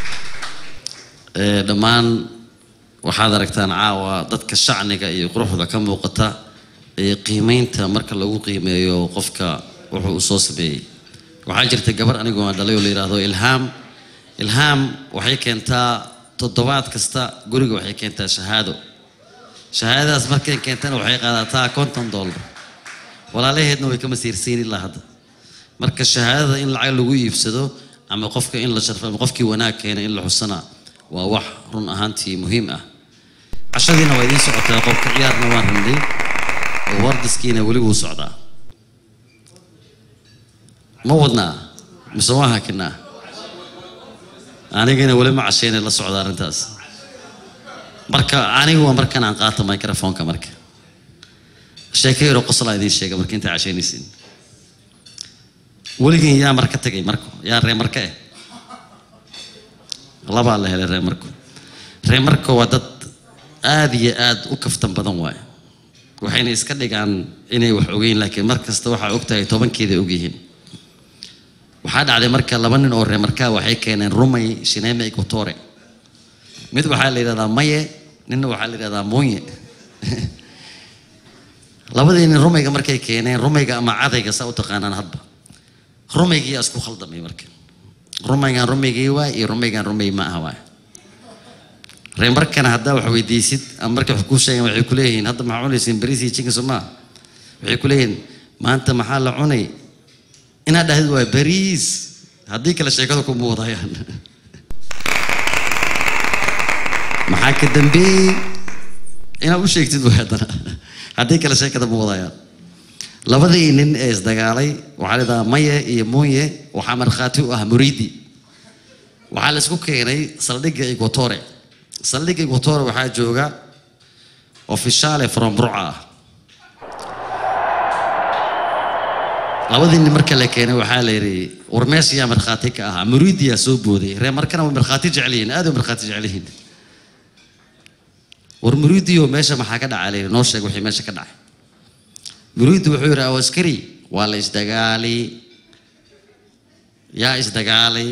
Eh, dhammaan waxaad aragtaan caawa dadka shacniga iyo quruxda ka muuqata ee qiimeynta marka lagu qiimeeyo qofka wuxuu u soo sameeyey waxaa jirta gabar anigoo aan dhalay oo la yidhaahdo ilhaam ilhaam waxay keentaa toddobaad kasta guriga waxay keentaa shahaado shahaadadaas markay keentana waxay qaadataa konton dollar walaalaheedna way ka masiirsiin ilaa hadda marka shahaadada in lacag lagu iibsado ama qofka in la sharfo ama qofkii wanaag keena in la xusana waa wax run ahaantii muhiim ah cashadiina waa idiin socotaa qofka ciyaarna waan rabnay oo wardiskiina weli wuu socdaa ma wadnaa mise waa hakinaa anigana weli ma cashaynay la socda arrintaas marka anigu waa markan aan qaato microfonka marka sheeko yaroo qoslaa idiin sheega marka intaa cashaynaysiin weligin yaa marka tegay marko yaa ree marka eh labaa la helay ree marko ree marko waa dad aad iyo aad u kaftan badan waaye waxayna iska dhigaan inay wax ogeyn laakiin mar kasta waxaa ogtahay tobankeeda ogyihiin waxaa dhacday marka laba nin oo reemarkaa waxay keeneen rumay shineme equatore mid waxaa la yidhahdaa maye ninna waxaa la yidhahdaa muunye labadii nin rumayga markay keeneen rumayga ama cadayga saa u taqaanaan hadba rumaygii yaa isku khaldamay marka rumaygan rumaygii waay iyo rumaygan rumay ma aha waay ree markana haddaa wax weydiisid ama markay wax kuu sheegaan waxay ku leeyihiin hadda maxaa cunaysiin bariis iyo chicken somaa waxay ku leeyihiin maanta maxaa la cunay inaad dhahdid waa bariis haddii kale sheekada ku muudayaan maxaa ka dambeeyey inaad u sheegtid way haddana haddii kale sheekada muudayaan labadii nin ee isdagaalay waxaa la yidhahdaa maye iyo muunye waxaa markhaati u ah muriidi waxaa la isku keenay saldhigga equatore saldhigga equatore waxaa jooga ofishaale from burca ah labadii nin marka la keenay waxaa la yidhi war meesha yaa markhaati ka ahaa muriidiyaa soo booday ree markana way markhaati jecel yihiin aad way markhaati jecel yihiin war muriidiyo meesha maxaa ka dhacay la yidhi noo sheeg wixii meesha ka dhacay muriidi wuxuu yidhi aw askari waa la isdagaalay yaa isdagaalay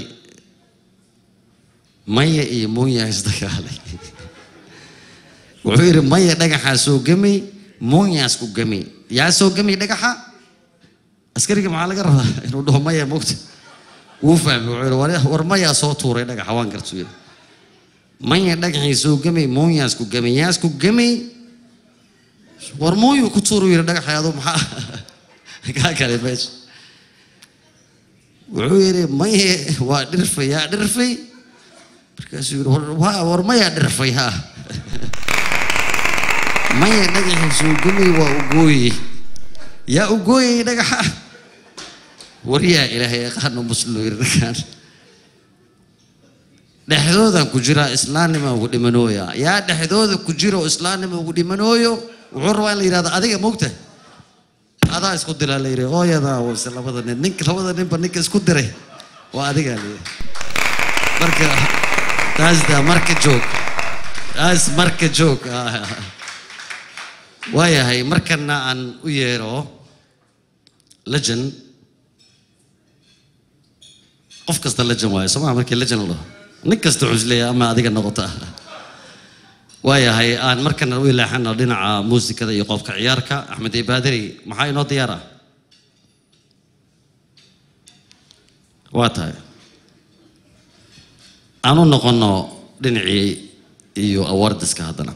maya iyo muunya isdagaalay wuxuu yidhi maya dhagaxaa soo gemay muunyaas ku gemay yaa soo gemay dhagaxa askariga maxaa laga rabaa inuu dhaho maya mogta wuu fahmay wuxuu yidhi "War- war mayaa soo tuuray dhagaxa waan gartuu yidhi maya dhagaxii soo gemay muunyaas ku gemay yaas ku gemay war mooyuu ku tuuru yidhi dhagaxay aduu maxaa kaa kale meesha wuxuu yidhi maye waa dhirfay yaa dhirfay markaasuu yidhi "War- waa- war mayaa dhirfay ha maya dhagaxii soo gemay waa u gooyey yaa u gooyey dhagaxa war yaa ilaahay yaqaano muslo yidhi dhagaan dhexdoodan ku jira islaannima ugu dhimanooya yaa dhexdooda ku jira oo islaannima ugu dhimanooyo wuxuu rabaa in la yidhahdo adiga mogta adaa isku diraa la yidhi ooyadaa wase labada nin ninka labada ninba ninka isku diray waa adigaa la yidhi marka taas da marka joog taas marka joog Ah. waayahay markana aan u yeero legend qof kasta legend waayo somaa markii legend la dhaho nin kasta cusleya ama adiga noqota waayahay aan markana u ilaaxano dhinaca muusikada iyo qofka ciyaarka axmed ibaadiri maxaa inoo diyaar ah waa tahay aan u noqono dhinacii iyo awardiska haddana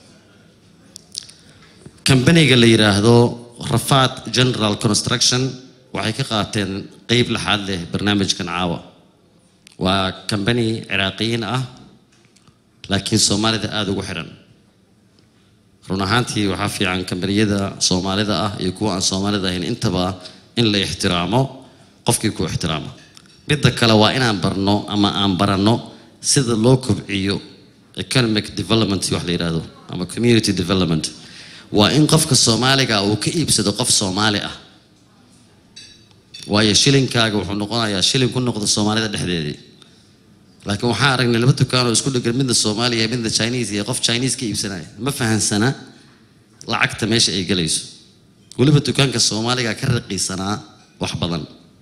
kambaniga la yidhaahdo rafaad general construction waxay ka qaateen qeyb laxaad leh barnaamijkan caawa waa kambani ciraaqiyiin ah laakiin soomaalida aada ugu xiran run ahaantii waxaa fiican kambaniyada soomaalida ah iyo kuwa aan soomaalida ahayn intaba in la ixtiraamo qofkii ku ixtiraamo midda kale waa inaan barno ama aan baranno sida loo kobciyo economic development wax la yidhaahdo ama community development waa in qofka soomaaliga uu ka iibsado qof soomaali ah waayo shilinkaaga wuxuu noqonayaa shilin ku noqdo soomaalida dhexdeedii laakiin waxaan aragnay laba dukaan oo isku dhegan midna soomaaliya iyo midna chinese iyo qof chinese ka iibsanaya ma fahansana lacagta meesha ay gelayso weliba dukaanka soomaaliga ka raqiisanaa wax badan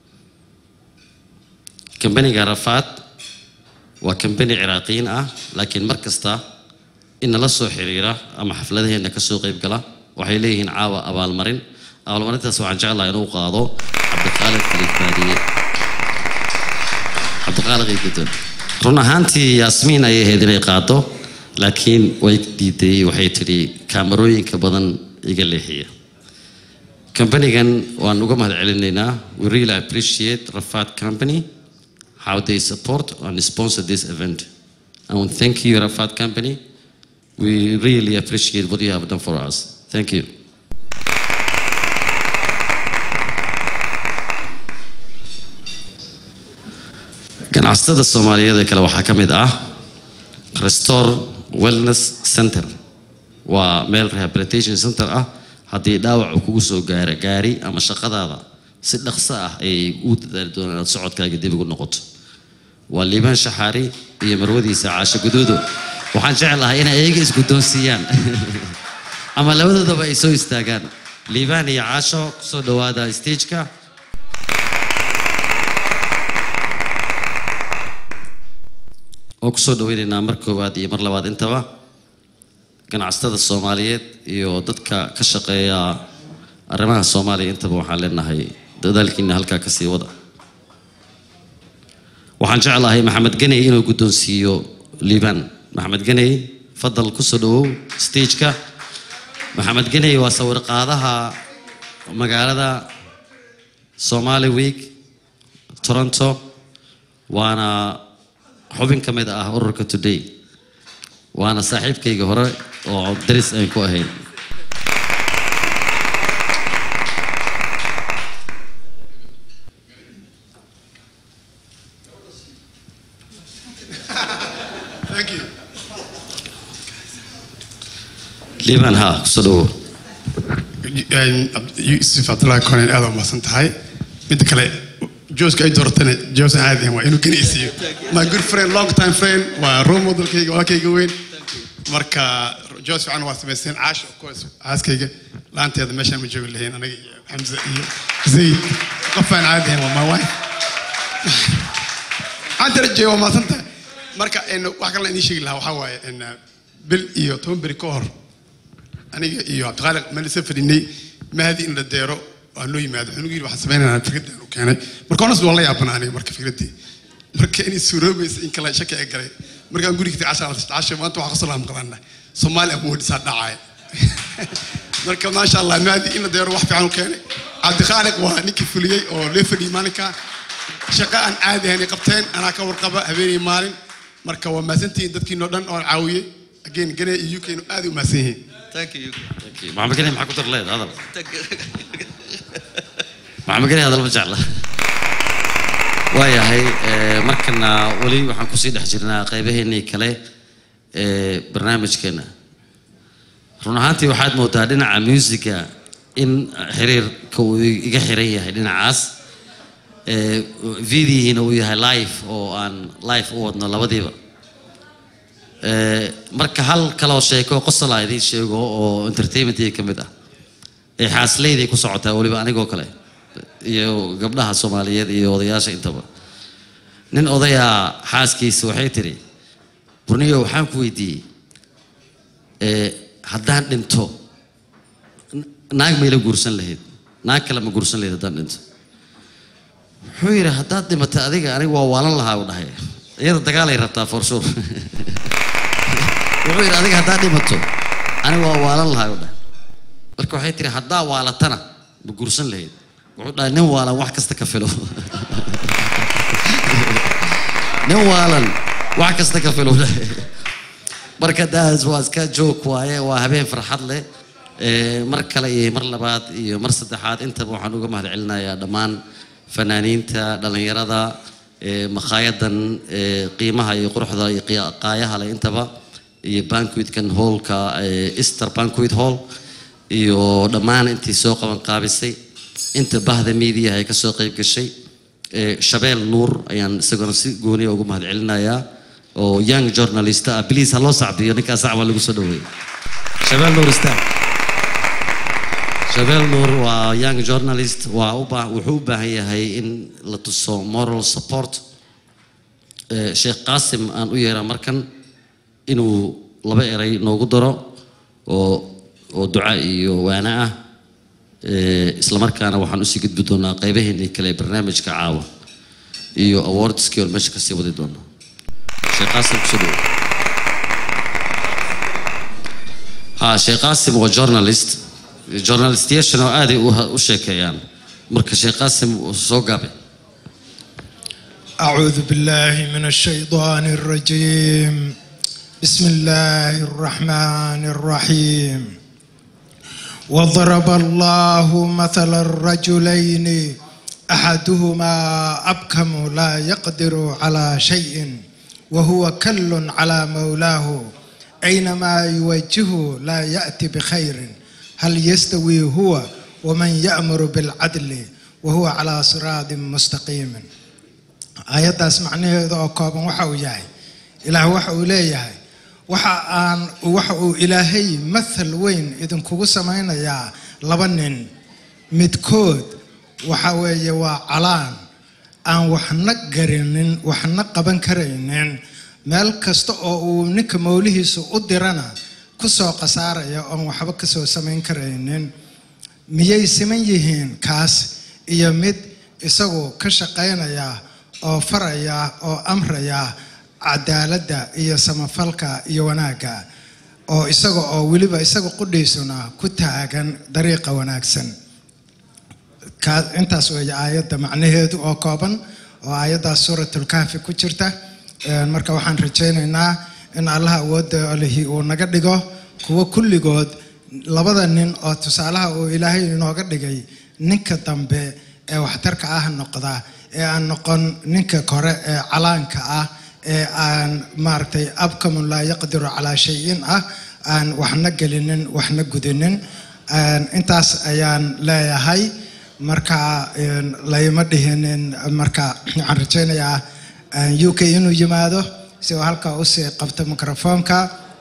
kambaniga rafaad waa kambani ciraaqiyiin ah laakiin mar kasta in nala soo xiriira ama xafladaheena ka soo qayb gala waxay leeyihiin caawa abaalmarin abaalmarintaas waxaan jeclahay inuu qaado cabdiqaalid kalifaadiye cabdiqaalid iyo guddoon run ahaantii yaasmiin ayay ahayd inay qaado laakiin way diiday waxay tidhi kaamarooyinka badan iga leexiya kambanigan waan uga mahad celinaynaa we really appreciate rafat company how they support and sponsor this event and thank you rafat company we really appreciate what you have done for us thank you ganacsatada soomaaliyeed ee kale waxaa ka mid ah restore wellness center waa meel rehabilitation center ah haddii dhaawac uu kugu soo gaaro gaari ama shaqadaada si dhaqso ah ayay u dadaali doonaan inaad socodkaaga dib ugu noqoto waa liibaan shaxaari iyo marwadiisa caasho guduudo waxaan jeclahay inay iyaga isguddoonsiiyaan ama labadoodaba ay soo istaagaan liibaan iyo caasho kusoo dhawaada stageka waan kusoo dhaweynaynaa mar koowaad iyo mar labaad intaba ganacsatada soomaaliyeed iyo dadka ka shaqeeya arrimaha soomaaliya intaba waxaan leenahay dadaalkiina halkaa ka sii wada waxaan jeclahay maxamed ganey inuu guddoonsiiyo liibaan maxamed ganey fadal kusoo dhawow stageka maxamed ganey waa sawir qaadaha magaalada somali week toronto waana xubin ka mid ah ururka today waana saaxiibkayga hore oo daris aan ku ahayn Thank you. liibaan haa kusoo dhawow yusuf cabdullaahi konen aad umahadsan tahay midda kale jooska ay dooratana joos aan aadahan waa inuu ganacsiiyo my good friend long time friend waa role modelkayga walaalkayga weyn marka joos fiican waa samaysteen caash of course caaskayga laanteeda meeshaan ma joogi lahayn anaga iyo xamza iyo zayd qof aan caadi ahayn waa my wife anta rajeeyo waa mahadsan tahay marka en, wax kalena idiin sheegi lahaa waxaa waaye en, bil iyo toban beri ka hor aniga iyo cabdiqaaliq meel isa fadhinay mahdi in la deero waa noo yimaado wuxuu nagu yidhi waxaan samaynaynaa fikraddan u keenay marka honas waan la yaabana aniga marka fikraddii marka inay suuroobaysa in kale shaki ay galay markaan guriga tagay casha casha maanta waxaa kasoo laamqadanna soomaali awoodisaa dhacaya marka maasha allah mahdi in la deero wax fiican u keenay cabdiqaaliq waa ninkii fuliyey oo lee fadhiyey maalinkaa shaqo aan caadi ahayn ay qabteen anaa ka warqaba habeenay maalin marka waa mahadsantihiin dadkiinoo dhan oo caawiyey again gane iyo uk aad u mahadsan yihiin maxamed ganey maxaa ku dar leed hadal maxamed ganey hadal ma jecla waayahay eh, markana weli waxaan kusii dhex jirnaa qaybaheennii kale ee barnaamijkeena run ahaantii waxaad moodaa dhinaca musiga in xiriirka uu iga xiran yahay dhinacaas ee videohiina uu yahay live oo aan live u wadno labadiiba Ee, marka hal kaloo sheeko qosala idiin sheego oo entertainmentii ka mid ah ee xaasleyday ku socotaa weliba anigoo kale iyo gabdhaha soomaaliyeed iyo odayaasha intaba nin odayaa xaaskiisa waxay tiri burniyo waxaan ku weydiiyey ee, haddaan dhinto n- naag mayla guursan lahayd naag kale ma guursan lahayd haddaan dhinto wuxuu yidhi haddaad dhimatay adiga aniga waa waalan lahaa u dhahay iyada dagaalay rabtaa for sure wuxuu yidhi adiga haddaad dhimato aniga waa waalan lahaa u dhahay marka waxay tiri haddaa waalatana ma guursan lahayd wuxuu dhahay nin waalan wax kasta ka filo nin waalan wax kasta ka filo dhahay marka daas waa iska joog waaye waa habeen farxad leh Ee, mar kale iyo mar labaad iyo mar saddexaad intaba waxaan uga mahad celinayaa dhammaan fanaaniinta dhallinyarada ee, makhaayaddan ee, qiimaha iyo quruxda iyo qiya- qaayaha leh intaba iyo banquetkan hallka ee, easter banquet hall iyo dhammaan intii soo qaban qaabisay inta bahda miidiyaha ay ka soo qayb gashay Ee, shabeel nuur ayaan isaguna si gooniya ugu mahad celinayaa oo young journalist ah please ha loo sacbiyo ninkaas sacba lagu soo dhaweeyey shabeel nuur istaag shabeel nuur waa young journalist waa u baa wuxuu u baahan yahay in la tuso moral support Ee, sheekh qaasim aan u yeeraa markan inuu laba eray noogu daro oo oo duca iyo waana ah Ee, isla markaana waxaan usii gudbi doonaa qaybaheennii kale ee barnaamijka caawa iyo awardskii oo meesha kasii wadi doono sheekh qaasim kusoo dhawo ha sheekh qaasim waa journalist journalistiyaashana oo aaday u u sheekeeyaan marka sheekh qaasim soo gaabe أعوذ بالله من الشيطان الرجيم بسم الله الرحمن الرحيم وضرب الله مثل الرجلين أحدهما أبكم لا يقدر على شيء وهو كل على مولاه أينما يوجهه لا يأتي بخير هل يستوي هو ومن يأمر بالعدل وهو على صراط مستقيم aayaddaas macnaheedu oo kooban waxa uu yahay ilaah waxa uu leeyahay waxa aan waxa uu ilaahay mathal weyn idinkugu samaynayaa laba nin midkood waxa weeye waa calaan aan waxna garinin waxna qaban karaynin meel kasta oo uu ninka mowlihiisu u dirana ku soo khasaaraya oon waxba ka soo samayn karaynin miyay siman yihiin kaas iyo mid isagu ka shaqaynaya oo faraya oo amraya cadaaladda iyo samafalka iyo wanaagga oo isaga oo weliba isaga qudhiisuna ku taagan dariiqa wanaagsan Ka- intaas weeye aayadda macnaheedu oo kooban oo aayaddaas suuratulkahfi ku jirta Een, marka waxaan rajaynaynaa in allaha awoodda lihi uu naga dhigo kuwo kulligood labada nin oo tusaalaha uu ilaahay inooga dhigay ninka dambe ee waxtarka ah noqda ee aan noqon ninka kore ee calaanka ah ee aan maaragtay abkamun laa yaqdiru calaa shayin ah aan waxna gelinin waxna gudinin Een, intaas ayaan leeyahay marka een, layma dhihinin marka waxaan rajaynayaa een, uk inuu yimaado si uu halkaa usii qabto microfoonka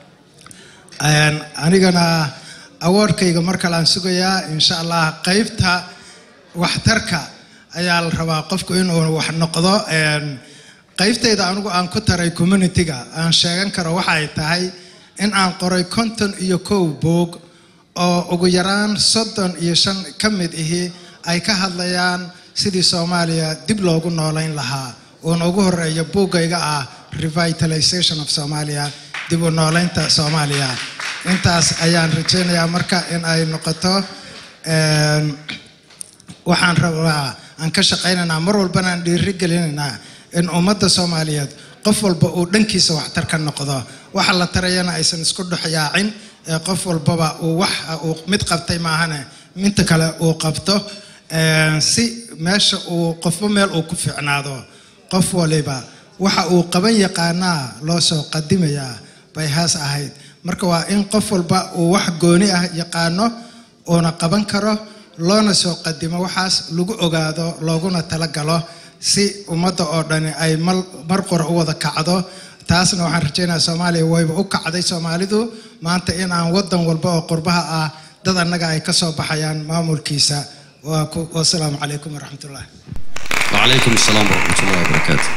Een, anigana awoorkayga mar kale aan sugayaa insha allah qaybta waxtarka ayaa la rabaa qofku inuu wax noqdo Een, qaybtayda anigu aan ku taray communityga aan sheegan karo waxay tahay in aan qoray konton iyo kow buug oo ugu yaraan soddon iyo shan ka mid ihi ay ka hadlayaan sidii soomaaliya dib loogu noolayn lahaa uuna ugu horeeya buuggayga ah revitalization of somalia dib u noolaynta soomaaliya intaas ayaan rajaynayaa marka in ay noqoto een, waxaan rabaa aan ka shaqaynaynaa mar walbana aan dhiiri gelinaynaa in ummadda soomaaliyeed qof walba uu dhankiisa waxtar ka noqdo waxa la tarayana aysan isku dhexyaacin ee qof walbaba uu wax uu mid qabtay maahane minta kale uu qabto Een, si meesha uu qofba meel uu ku fiicnaado qof waliba waxa uu qaban yaqaanaa loo soo qadimayaa bay haas ahayd marka waa in qof walba uu wax gooni ah yaqaano uuna qaban karo loona soo qadimo waxaas lagu ogaado looguna talagalo si ummadda oo dhani ay mal- mar qura u wada kacdo taasna waxaan rajaynayaa soomaaliya wayba u kacday soomaalidu maanta in aan wadan walba oo qurbaha ah dad annaga ay ka soo baxayaan maamulkiisa waa ku- wasalaamu calaykum waraxmatullahi وعليكم السلام ورحمة الله وبركاته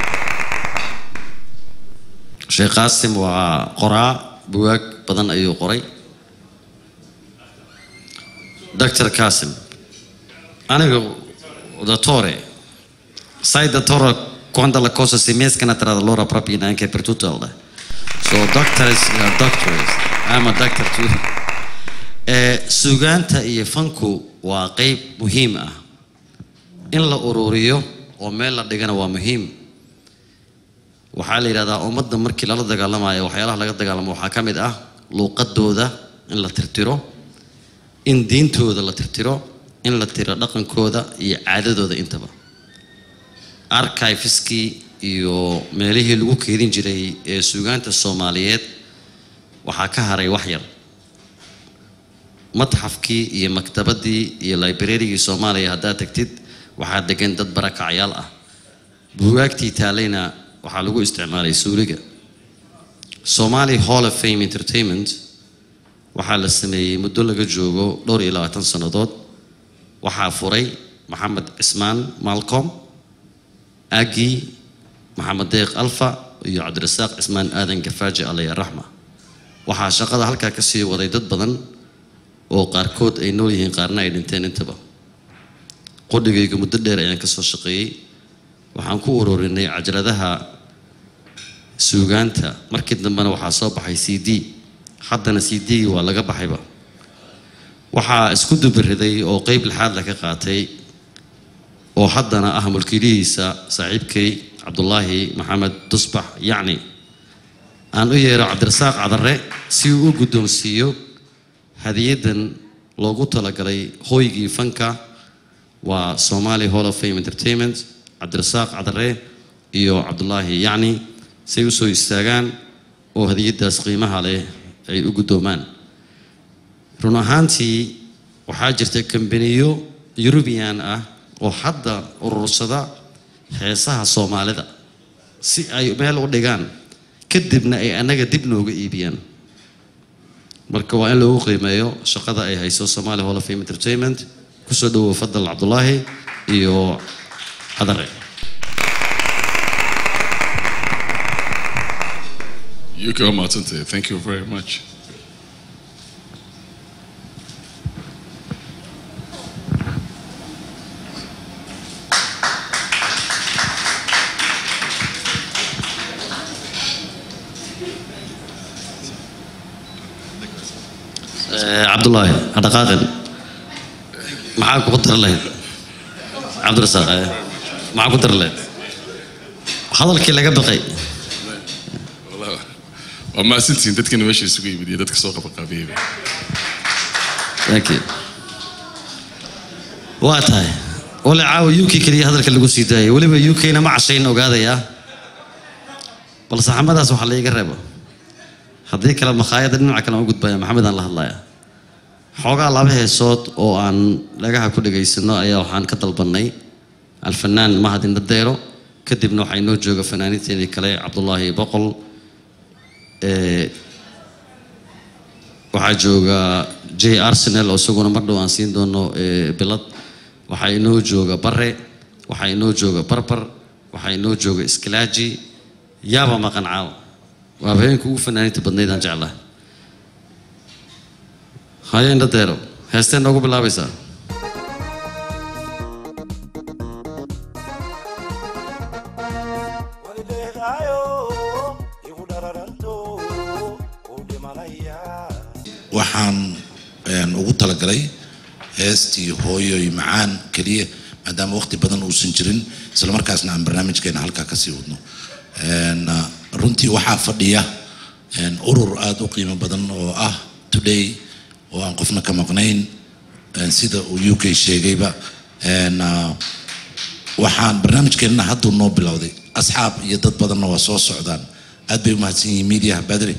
sheekh qaasim waa qoraa bugaag badan ayuu qoray dr kasim aniga dottore sai dottore quando la cosa si mescana tra di loro proprio anche per tutto il so doctors are doctors I'm a doctor too Eh, sugaanta iyo fanku waa qeyb muhiim ah in la ururiyo oo meel la dhigana waa muhiim waxaa la yidhahdaa ummadda markii lala dagaalamayo waxyaalaha laga dagaalamo waxaa ka mid ah luuqadooda in la tirtiro in diintooda la tirtiro in la tiro dhaqankooda iyo caadadooda intaba archiveskii iyo meelihii lagu keedin jiray ee suugaanta soomaaliyeed waxaa ka haray wax yar matxafkii iyo maktabadii iyo librarygii soomaaliya haddaad tagtid waxaa degan dad barakacyaal ah buugaagtii taalayna waxaa lagu isticmaalay suuliga somali hall of fame entertainment waxaa la sameeyey muddo laga joogo dhowr iyo labaatan sannadood waxaa furay maxamed cismaan malcom agi maxamed deeq alfa iyo cabdirasaaq cismaan aadan gafaaji alaya raxma waxaa shaqada halkaa ka sii waday dad badan oo qaarkood ay nool yihiin qaarna ay dhinteen intaba qudhigayga muddo dheer ayaan ka soo shaqeeyey waxaan ku ururinay cajaladaha suugaanta markii dambena waxaa soo baxay c d haddana c d waa laga baxayba waxaa isku dubiriday oo qeyb lixaad la ka qaatay oo haddana ah mulkiilihiisa saaxiibkay cabdulaahi maxamed dusbax yacni aan u yeero cabdirasaaq cadare si uu u guddoonsiiyo hadiyadan loogu talagalay hooygii fanka waa somali hall of fame entertainment cabdirasaaq cadare iyo cabdulaahi yacni say u soo istaagaan oo hadiyadaas qiimaha leh ay u guddoomaan run ahaantii waxaa jirta kambaniyo yurubiyan ah oo hadda urursada heesaha soomaalida si ay meel u dhigaan kadibna ay annaga dib nooga iibiyaan marka waa in loogu qiimeeyo shaqada ay hayso somali hall of fame entertainment kusoo dhawow fadal cabdulaahi iyo cadare UK waa mahadsantahay thank you very much cabdullaahi ha dhaqaaqin maxaa kugu dari lahayd cabdirasaaq eh, maxaa ku dari lahayd hadalkii laga baqay Wallah, waa mahadsantihiin dadkana meesha isugu yimid iyo dadka soo qabaqaabiyeyba thank you waa tahay wale caawa uk keliya hadalka lagu sii daayay weliba ukna ma cashayn ogaadayaa bal saxamadaas waxaa la iga reebo haddii kale makhaayadda dhinaca kale aan u gudbaya maxamedaan la hadlaya xoogaa laba heesood oo aan dhagaha ku dhegaysano ayaa waxaan ka dalbanay alfanaan mahad indhadeero kadibna waxaa inoo jooga fanaaniinteenii kale cabdulaahi boqol ee waxaa jooga j arsenal oo isaguna mar dhow aan siin doono ee, bilad waxaa inoo jooga bare waxaa inoo jooga barbar waxaa inoo jooga iskilaaji yaaba maqan caawa waa habeenka ugu fanaaniinta badnayd aan jeclahay haye indhadeero heesteen noogu bilaabaysaa waxaan een, ugu talagalay heestii hooyoy macaan keliya maadaama waqti badan uusan jirin isla markaasna aan barnaamijkeena halkaa kasii wadno Een, uh, runtii waxaa fadhiya een, urur aada u qiimo badan oo ah today oo aan qofna ka maqnayn een, sida uu u k sheegayba Een, uh, waxaan barnaamijkeenna hadduu noo bilowday asxaab iyo dad badanna waa soo socdaan aad bay u mahadsan yihiin media badri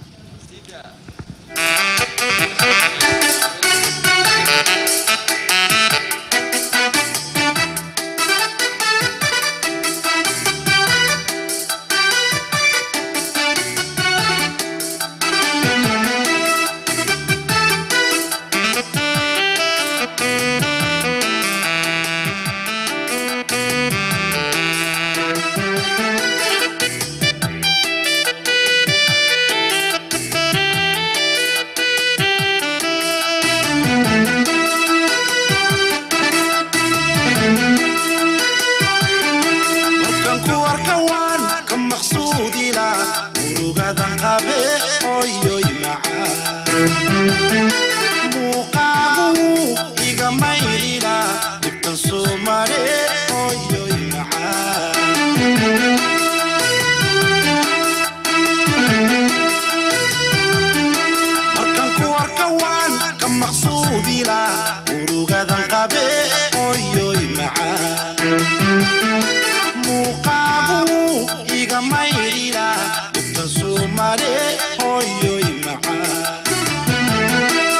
markan ku arka waan ka maqsuudila murugadan qabe oyoy macaan muuqaagu iga maydhila dhibtan soo mare oyoy macaan markan ku arka waan ka maqsuudila murugadan qabe oyoy macaan muuqaagu iga maydhila dhibtan soo mare hooyoy macaan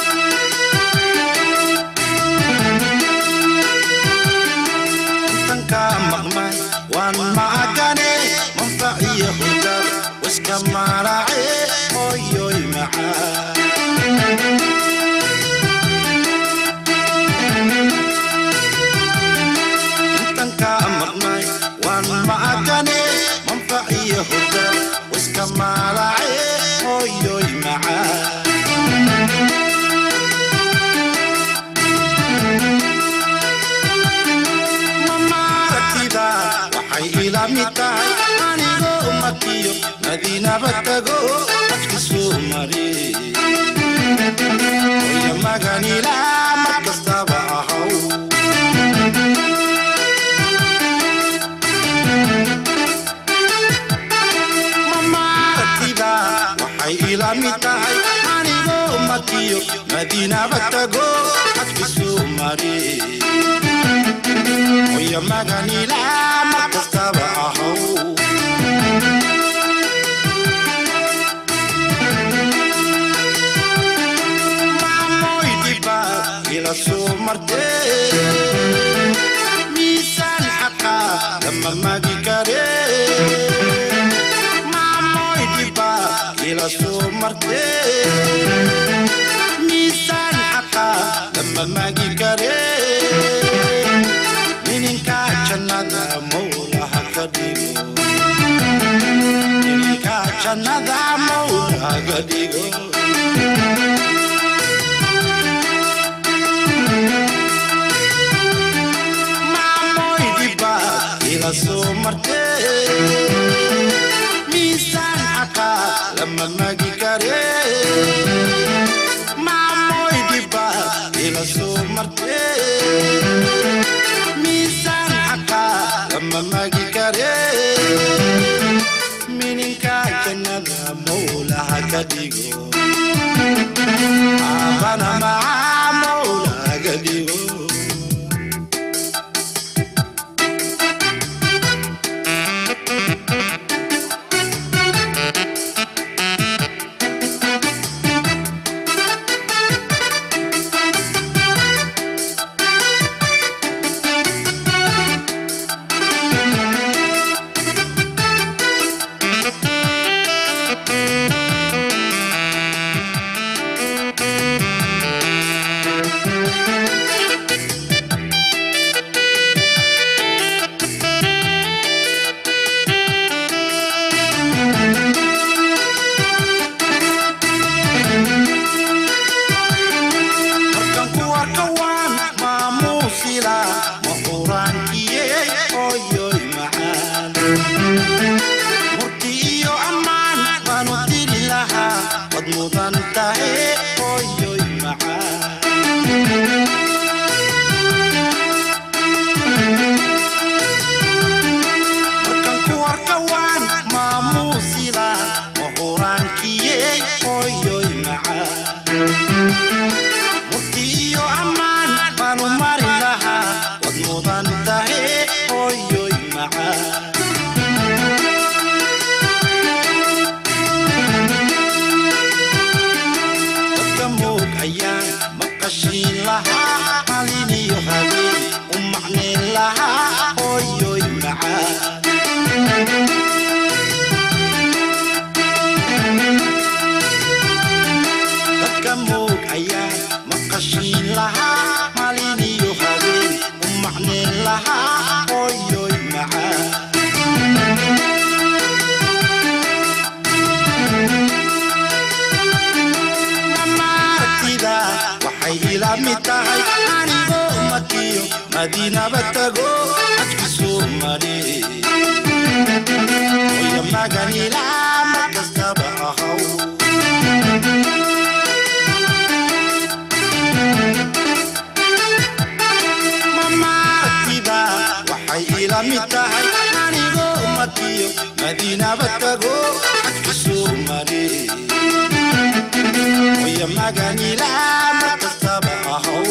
intanka maqmay waan maagane manfac iyo hudab waska maarace hooyoy macaan intanka maqmay waan maagane manfac iyo hudab waska maalace hooyoy macaan mamaaragtida waxay ila mid tahay anigoo makiyo madiinaba tago qofki soo mare oya maganila mar kastaba ahaw mamaaragtida waxay ila mid tahay anigoo makiyo madiinaba tago qofki soo mare oya maganila mar kastaba ahaw maamoy dhiba ila soo martee miisaan xaqa lama magi kare maamoy dhiba ila soo martee miisaan xaqa lama magi kare nininka jannada mawlaha ka dhigo nininka jannada mawlaha laga dhigo maamoy dhibaad ila soo martee miisaan xaqaa lama magi kare maamoy dhibaad ila soo martee miisaan xaqaa lama magi kare mininka jannada mawlaha ka dhigo aabana macaa mawlaha ka dhigo markan ku arka waan maamuusila mahuraankiye oyoy macaan murti iyo ammaan baanu diri lahaa wad mudan tahe oyoy macaan markan ku arka waan maamuusila mahuraankiye oyoy macaan murti iyo ammaan baanu mari lahaa wad mudan tahe oyoy macaan dadka moog ayaan maqashiin lahaa halin iyo habeen u macnayn lahaa oyoy macaan dadka moog ayaan maqashiin lahaa maalin iyo habeen u macnayn lahaa oyoy macaan mamaartida waxay ila mid tahay anigoo makiyo madiinaba tago xajki soo mare oya maganilaa mar kastaba ahaw mamaartida waxay ila mid tahay anigoo makiyo madiinaba tago xajki soo mare oya maganilaa mar kastaba ahaw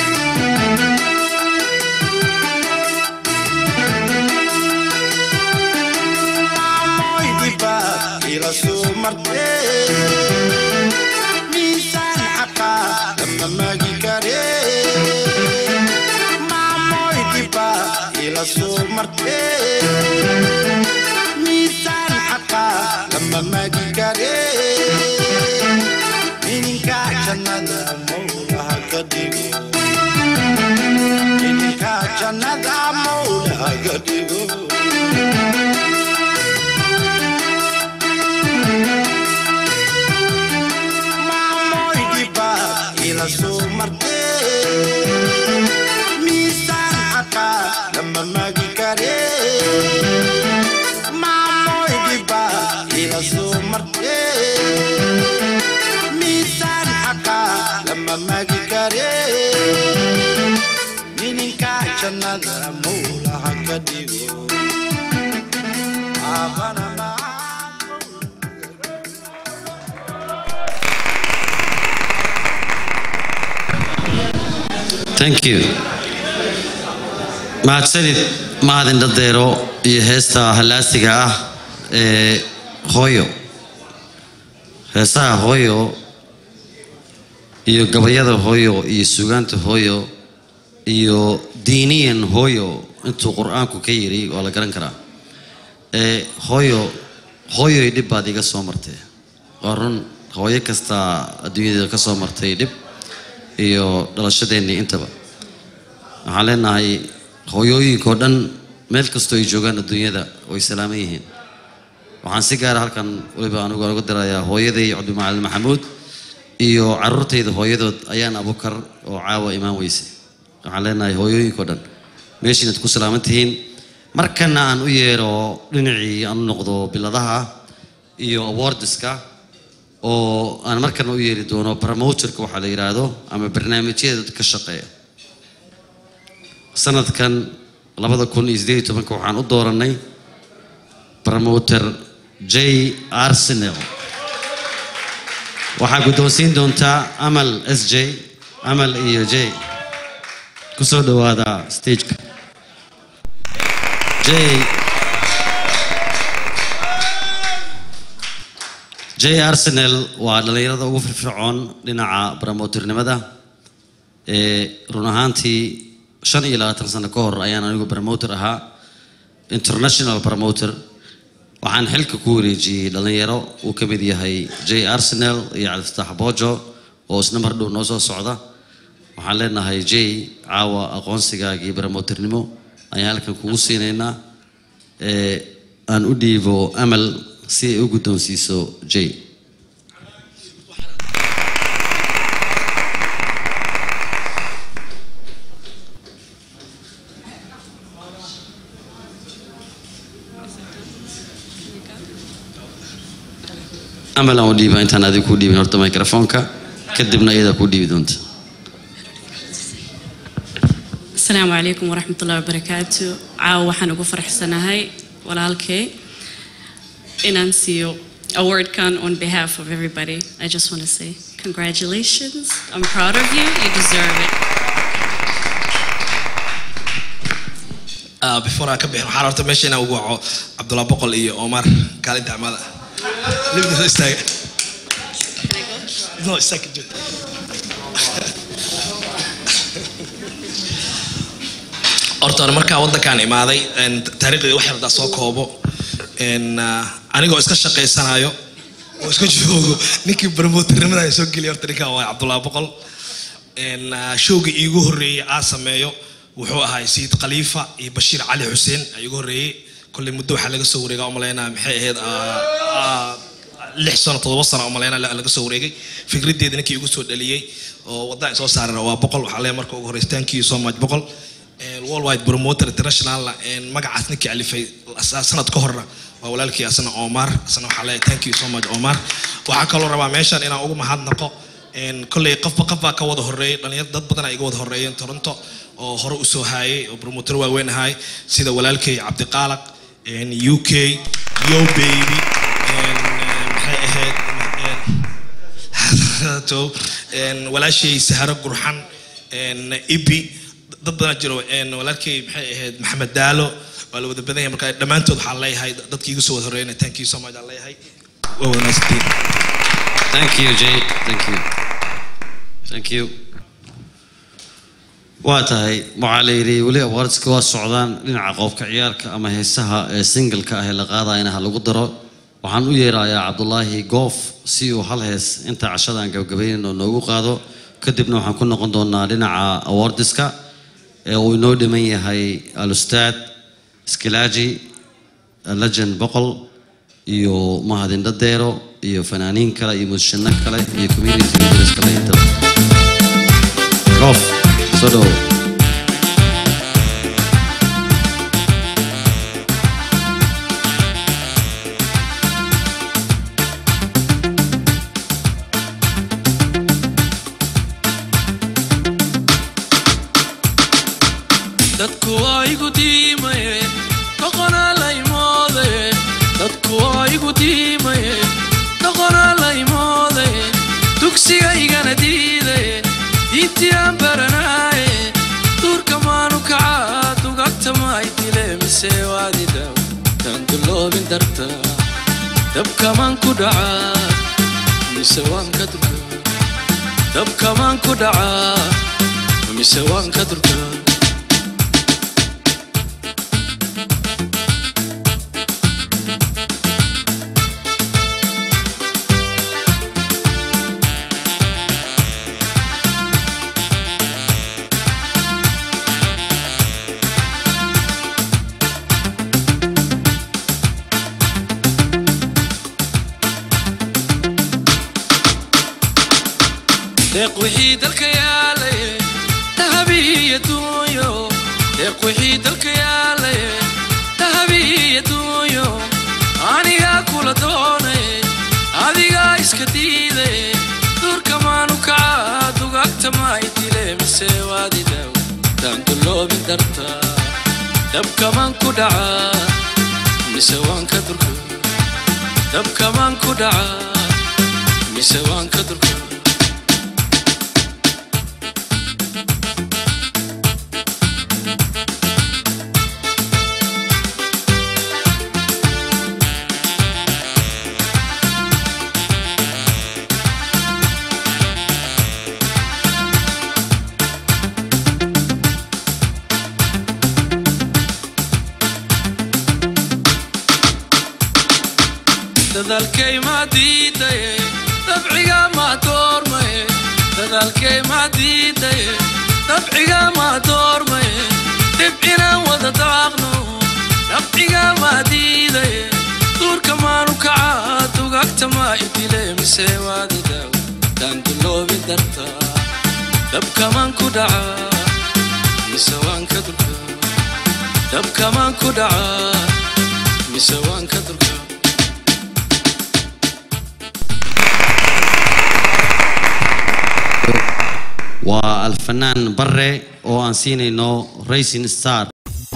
maamoy dhibaad ila soo martee miisaan xaqaa lama magi kare maamoy dhibaad ila soo martee miisaan xaqaa lama magi kare ininka jannada mawlaha ka dhigo ininka jannada mawlaha ka dhigo maamoy dhibaad ila soo martee miisaan xaqaa lama magi kare maamoy dhibaad ila soo martee miisaan xaqaa lama magi kare nininka jannada mawlaha ka dhigo aabana thank you mahadsanid mahadin dhadeero iyo heesta halaasiga ah ee hooyo heesaha hooyo iyo gabayada hooyo iyo sugaanta hooyo iyo diiniyan hooyo intuu qur-aanku ka yiri waa la garan karaa ee hooyo hooyoy dhib baad iga soo martay waa run hooyo kasta adduunyada ka soo martay dhib iyo dhalashadeennii intaba waxaan leenahay hooyooyinkao dhan meel kastoo ay joogaan adduunyada way salaaman yihiin waxaan si gaara halkan weliba anigu uga dirayaa hooyaday cabdimacalin maxamuud iyo caruurtayda hooyadood ayaan abukar oo caawa imaan weyse waxaan leenahay hooyooyinkao dhan meeshiinaad ku salaaman tihiin markana aan u yeero dhinacii aan u noqdo biladaha iyo awardiska oo aan markana u yeeri doono promoterka waxaa la yidhaahdo ama barnaamijyada dadka ka shaqeeya sanadkan labada kun iyo sideed iyo tobanka waxaan u dooranay promoter j arsenal waxaa guddoonsiin doontaa amal s j amal iyo j kusoo dhowaada stageka j j arsenal waa dhallinyarada ugu firfircoon dhinaca promoternimada ee run ahaantii shan iyo labaatan sano ka hor ayaan anigu promoter ahaa international promoter waxaan xilka ku wareejiyey dhallinyaro uu ka mid yahay j arsenal iyo cabdifatax bojo oo isna mar dhow noo soo socda waxaan leenahay j caawa aqoonsigaagii promoternimo ayaan halkan kugu siinaynaa ee aan u dhiibo amal si ay u guddoonsiiso j amal aan u dhiiba intaan adiga kuu dhiibin horta microfoonka kadibna iyadaa kuu dhiibi doonta asalaamu calaykum waraxmat ullahi wabarakaatu caawa waxaan ugu faraxsanahay walaalkay inaan siiyo awardkan on behalf of everybody i just want to say congratulations i'm proud of you you deserve it Ah, before aan ka bixin waxaan horta meesha inaan ugu waco cabdulla boqol iyo omar kaalinta amada libda soo istaaga no istaaga joog horta hore markaa waddankaan imaaday een, taariikhdayda wax yardaa soo koobo een, ah, anigoo iska shaqaysanayo oo iska joogo ninkii barmooternimada soo geliya horta ninkaan waa cabdulla boqol een, ah, showgii iigu horreeyey aa sameeyo wuxuu ahaa sayid khaliifa iyo bashiir cali xuseen aa iigu horreeyey kolley muddo waxaa laga soo wareegaa umaleynaa maxay ahayd ah, ah, lix sano todoba sano umaleynaa la- laga soo wareegay fikraddeeda ninkii igu soo dhaliyey oo waddan soo saarana waa boqol waxaa leeyahay marka ugu horreysay thank you so much boqol Een, worldwide promoter international een, magacaas ninkii alifay sa- sanad ka horna waa walaalkii asna omar asna waxaa leeyahay thank you so much omar waxaa kaloo rabaa meeshan inaan ugu mahadnaqo een, kolley qofba qof baa ka wada horreeyay dhalinyar dad badan ay iga wada horreeyeen toronto oo hore u soo haayay oo promoter waaweyn ahay sida walaalkay cabdiqaalaq een, u k yo baby een, een, maxay ahayd een, to een, walaashay saharo gurxan een, ibi dad badan jiro een, walaalkay maxay ahayd maxamed daalo waa la wada badan yahay marka dhammaantood waxaan leeyahay dadkii igu soo wada horreeyna thank you so much aan leeyahay waa wanaagsantiin thank you j thank you thank you waa tahay waxaa la yidhi weli awardska waa socdaan dhinaca qoobka ciyaarka ama heesaha ee singleka ah ee la qaadayana ha lagu daro waxaan u yeerayaa cabdulaahi goof si uu hal hees inta cashadan gabagabaynin oo noogu qaado kadibna waxaan ku noqon doonaa dhinaca awardiska ee uu inoo dhiman yahay alustaad skilaaji legend boqol iyo mahadin dhadeero iyo fanaaniin kale iyo mushino kale iyo community leaders kale intaba goof soo dhowo dadku waa igu diimaye doqonaa laymoode dadku waa igu diimaye doqonaa laymoode dugsiga igana diidaye diintii aan baranaaye duurka maanu kacaa dugagta maay dile mise waadida taan duloobin darta dabkamaan ku dhacaa mise waan ka durkaa dabkamaan ku dhacaa mise waan ka durkaa deeq wixii dalka yaalaye dahabiiyo duunyo deeq wixii dalka yaalaye dahabiiyo duunyo anigaa kula doonaye adigaa iska diidaye duurka maanu kacaa dugagta maa idile mise waadidaw daanduloobin darta dabkamaan ku dhacaa mise waan ka durka dabkamaan ku dhacaa mise waan ka durka dadaalkay maa diidaye dabciga maa doormaye dadaalkay maa diidaye dabciga maa doormaye dib inaan wada daaqno dabciga maa diidaye duurka maanu kacaa dugagta maa idile mise waadidaw daanduloobin darta dabkamaan ku dhacaa mise waan ka durka dabkamaan ku dhacaa mise waan ka durka waa alfanaan bare oo aan siinayno racing star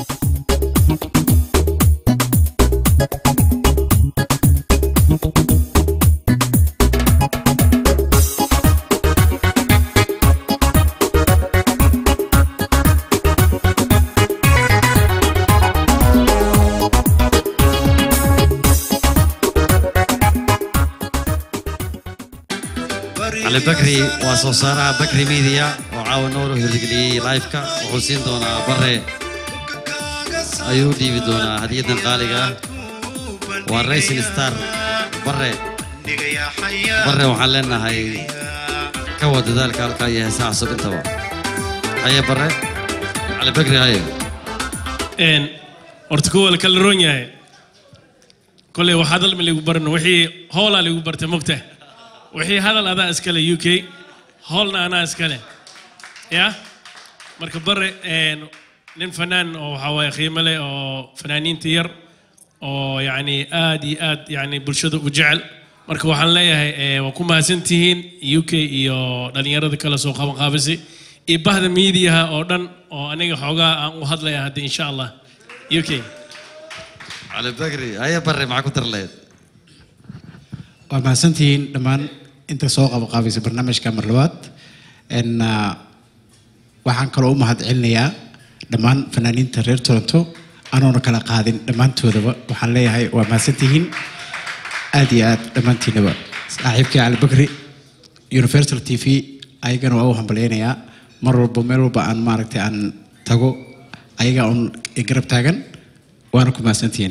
cali bakri waa soo saaraha bakri media oo caawa nooro hirgeliyey live-ka wuxuu siin doonaa bare ayuu dhiibi doonaa hadiyadan qaaliga ah waa racing star bare bare waxaan leenahay ka wad dadaalka halkaa iyo heesaha cusub intaba haye bare cali bakri haye een horta kuwa la kala roon yahay koley wax hadal ma ligu barno wixii hoolaa ligu bartay mogta wixii hadal adaa iskale u k hoolna anaa iskale ya marka bare een, nin fanaan oo waxaa waaye qiimo leh oo fanaaniinta yar oo yacni aad iyo aad yacni bulshada u jecel marka waxaan leeyahay eh, waa ku mahadsantihiin u k iyo dhallinyarada kale soo qaban qaabisay iyo bahda miidiyaha oo dhan oo aniga xoogaa aan u hadlaya hadda insha allah u k cali bakri haye bare maxaa ku dar lahayd waa mahadsantihiin dhammaan inta soo qabaqaabaysa barnaamijka mar labaad n waxaan kaloo u mahad celinayaa dhammaan fanaaniinta reer toronto anoona kala qaadin dhammaantoodaba waxaan leeyahay waa mahadsantihiin aad iyo aad dhammaantiinaba saaxiibkii cali bakri universal t v ayagana waa u hambalyaynayaa mar walba meel walba aan maaragtay aan tago ayaga un i garab taagan waana ku mahadsantihiin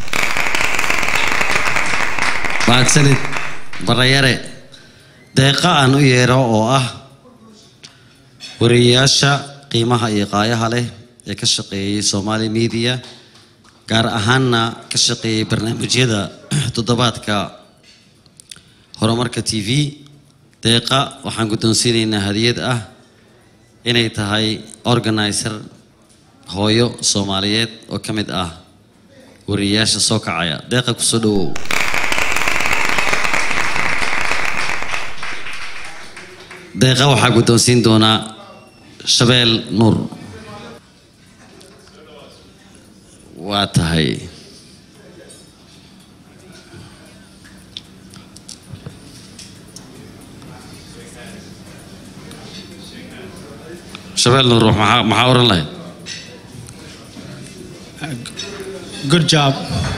mahadsanid barayare deeqa aan u yeero oo ah wariyeyaasha qiimaha iyo qaayaha leh ee ka shaqeeyey somali media gaar ahaanna ka shaqeeyey barnaamijyada toddobaadka horumarka t v deeqa waxaan guddoonsiinaynaa hadiyad ah inay tahay organizer hooyo soomaaliyeed oo ka mid ah wariyeyaasha soo kacaya deeqa kusoo dhawow deeqa waxaa guddoonsiin doonaa shabeel nuur waa tahay shabeel nuur maxaa maxaa oran lahayd Good job.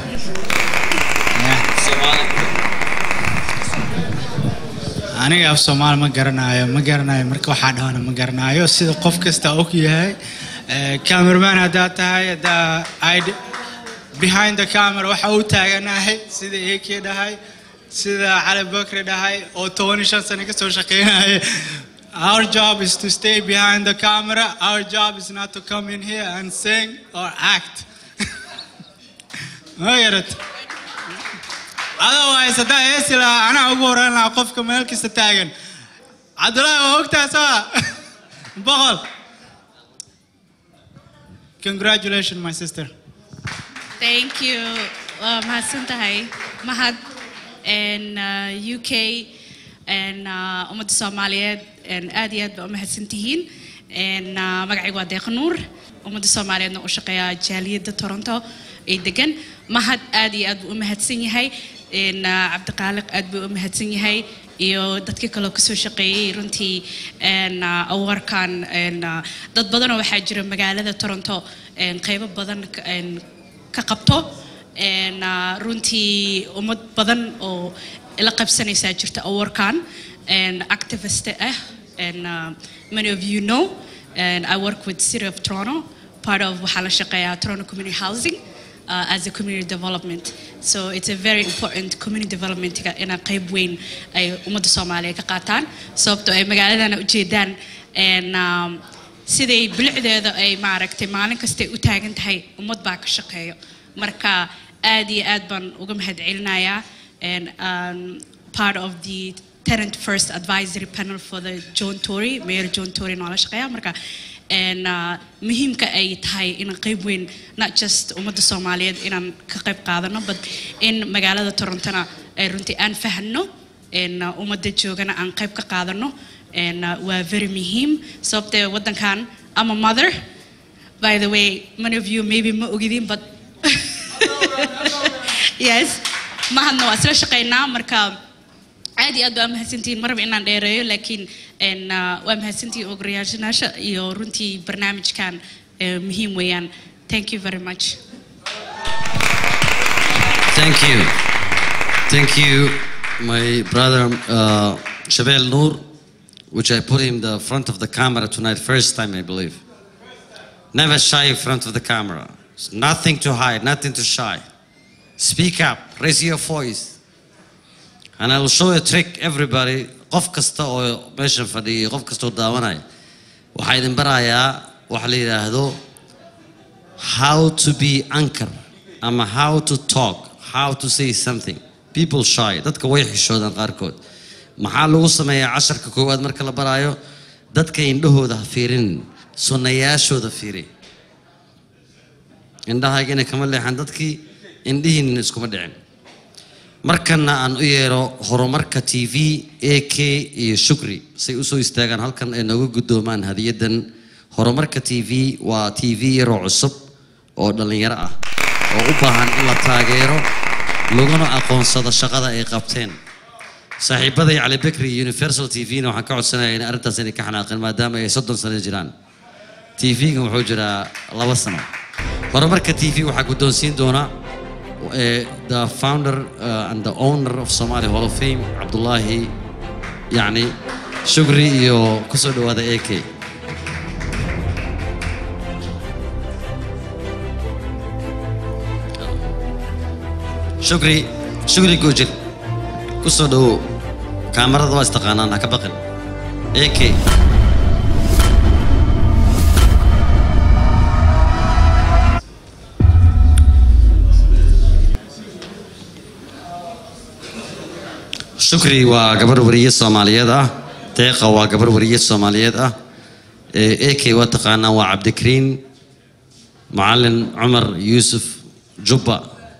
aniga af soomaali ma garanayo ma garanayo marka waxaa dhahana ma garanayo sida qof kasta og yahay cameraman haddaa tahay haddaa id behind the camera waxa uu taaganahay sida ak dhahay sida cali bakri dhahay oo toban iyo shan sano kasoo shaqeynaya Our job is to stay behind the camera. Our job is not to come in here and sing or act. Ma garat? otherwise haddaa heesi lahaa anaa ugu horeyn lahaa qofka meel kasta taagan cabdulaahi waa ogtaa sawa boqol congratulations my sister Thank you. Waa mahadsan tahay mahad and uh, UK and uh, ummadda Soomaaliyeed and aad iyo aad baa u mahadsan tihiin and uh, magacaygu waa Deeq Nuur ummadda Soomaaliyeedna u shaqeeya jaaliyadda Toronto ee degan mahad aad iyo aad buu u mahadsan yahay and uh, Cabdiqaaliq aad buu u mahadsan yahay iyo dadkii kaloo kasoo shaqeeyey runtii and uh, awarkan and uh, dad badanoo waxaa jira magaalada Toronto and qaybo badan ka- and ka qabto een, uh, runtii ummad badan oo la qabsanaysaa jirta awarkan and activist ah and uh, many of you know and I work with City of Toronto part of waxaa la shaqeeyaa Toronto Community Housing uh, as a community development so it's a very important community development ina qayb weyn ay ummadda Soomaaliya ka qaataan sababtoo ay magaaladana ujeedaan and um, siday bilicdeeda ay maaragtay maalin kastay u taagan tahay ummad baa ka shaqeeyo marka aad iyo aad baan uga mahadcelinayaa and um, part of the tenant first advisory panel for the John Tory Mayor John Tory noola shaqeeya marka and uh, muhiimka ay tahay in qayb weyn not just ummadda Soomaaliyeed inaan ka qayb qaadano but in magaalada Torontona ay runtii aan fahanno in uh, ummadda joogana aan qayb ka qaadano and uh, waa very muhiim sababtee waddankan I'm a mother by the way many of you maybe ma ogidin but yes mahadna waa isla shaqeynaa marka aad iyo aad baa mahadsantihiin marba inaan dheereeyo laakiin en, uh, waa mahadsantihiin ogolayaasha iyo runtii barnaamijkan eh, muhiim weeyaan thank you very much Thank you. Thank you, my brother uh, Shabel Noor, which I put him the front of the camera tonight, first time I believe. Never shy in front of the camera. Nothing to hide, nothing to shy. Speak up, raise your voice. And I will show a trick everybody. qof kasta oo meesha fadhiya qof kasta oo daawanaya waxaa idin barayaa waxa la yidhaahdo how to be anchor ama how to talk how to say something people shy dadka way xishoodaan qaarkood maxaa lagu sameeyaa casharka koowaad marka la baraayo dadka indhahooda ha fiirin sunnayaashooda fiiri indhahaagina kama leexan dadkii indhihiinna iskuma dhicin markana aan u yeero horumarka t v a k iyo shukri say usoo istaagaan halkan ay nooga guddoomaan hadiyadan horumarka t v waa t v yaroo cusub oo dhallinyaro ah oo u baahan in la taageero laguna aqoonsado shaqada ay qabteen saaxiibaday cali bekri iyo universal t v-na waxaan ka codsanaya in arrintaas inay ka xanaaqeen maadaama ay soddon sano jiraan t v-ga wuxuu jiraa laba sano horumarka t v waxaa guddoonsiin doona eh, the founder uh, and the owner of Somali Hall of Fame Abdullahi yani shukri iyo kusoo dhawaada AK shukri shukri goojir kusoo dhawow kaamarada waa istaqaanaan ha ka baqin AK shukri waa gabar wariye soomaaliyeed ah deeqa waa gabar wariye soomaaliyeed ah ak waa taqaanaa waa cabdikariin macalin cumar yuusuf jubba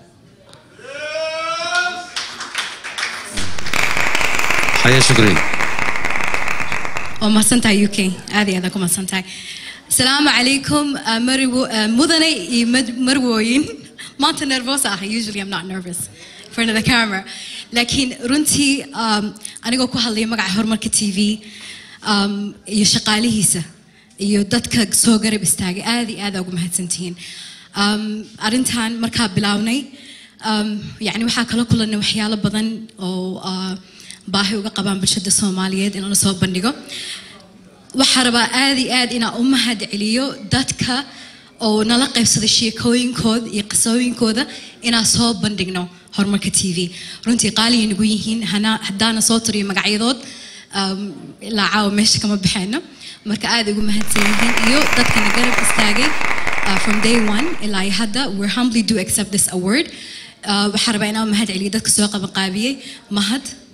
haye shukri waa mahadsantahay u k aad iyo aad ku mahadsantahay asalaamu calaykum uh, mariwo uh, mudane iyo mad- marwooyin maanta nervous ah usually I'm not nervous in front of the camera laakiin runtii um, anigoo ku hadlaya magaca horumarka t v um, iyo shaqaalihiisa iyo dadka soo garab istaagay aad iyo aad aa ugu mahadsantihiin um, arrintan markaa bilownay um, yani waxaa kala kulanay waxyaalo badan oo uh, baahi uga qabaan bulshada soomaaliyeed in la soo bandhigo waxaa rabaa aad iyo aad inaan u mahad celiyo dadka oo nala qaybsada sheekooyinkooda iyo qisooyinkooda inaan soo bandhigno horumarka t v runtii qaaliya nagu yihiin hana- haddaana soo tiriyo magacyadood um, ilaa caawa meesha kama baxayno marka aad ugu mahadsan yihiin iyo dadkana garab istaagay uh, from day one ilaa iyo hadda we're humbly do accept this award uh, waxaa rabaa inaan u mahad celiyo dadka soo qabanqaabiyey mahad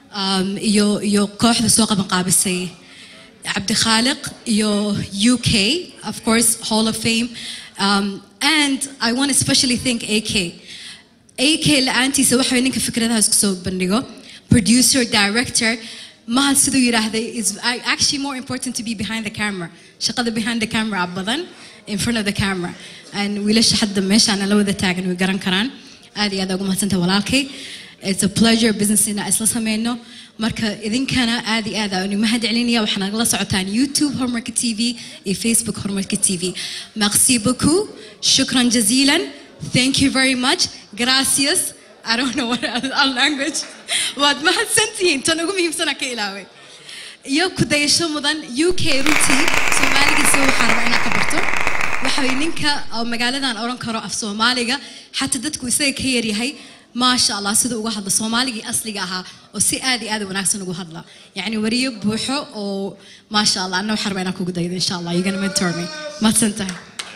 um, iyo iyo kooxda soo qaban qaabisay cabdikhaaliq iyo UK of course Hall of Fame um, and I want to especially thank AK AK la'aantiisa waxa way ninka fikradaha isku soo bandhigo producer director mahad siduu yidhaahday is actually more important to be behind the camera shaqada behind the camera badan in front of the camera and wiilasha hadda meeshaan la wada taagan way garan karaan aad iyo aad ugu mahadsantahay walaalkay it's a pleasure business ina isla sameyno marka idinkana aad iyo aad aan mahad celinaya waxaad nagala socotaan youtube horumarka tv iyo facebook horumarka tv merci beaucoup shukran jazilan thank you very much gracias I don't know what our language waad mahadsantihiin tan ugu muhiimsana ka ilaaway iyo ku dayasho mudan UK runtii Soomaaligiisa waxaa rabaa inaad ka barto waxa way ninka oo magaaladan oran karo af Soomaaliga xataa dadku isaga ka yar yahay maasha Allah sida uga hadla Soomaaligii asliga ahaa oo si aad iyo aad u wanaagsan ugu hadla yacni wariyo buuxo oo maasha Allah anna waxaan rabaa inaan kugu daydo insha Allah you're gonna mentor me mahadsantahay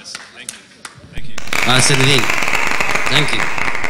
mahadsanidin thank you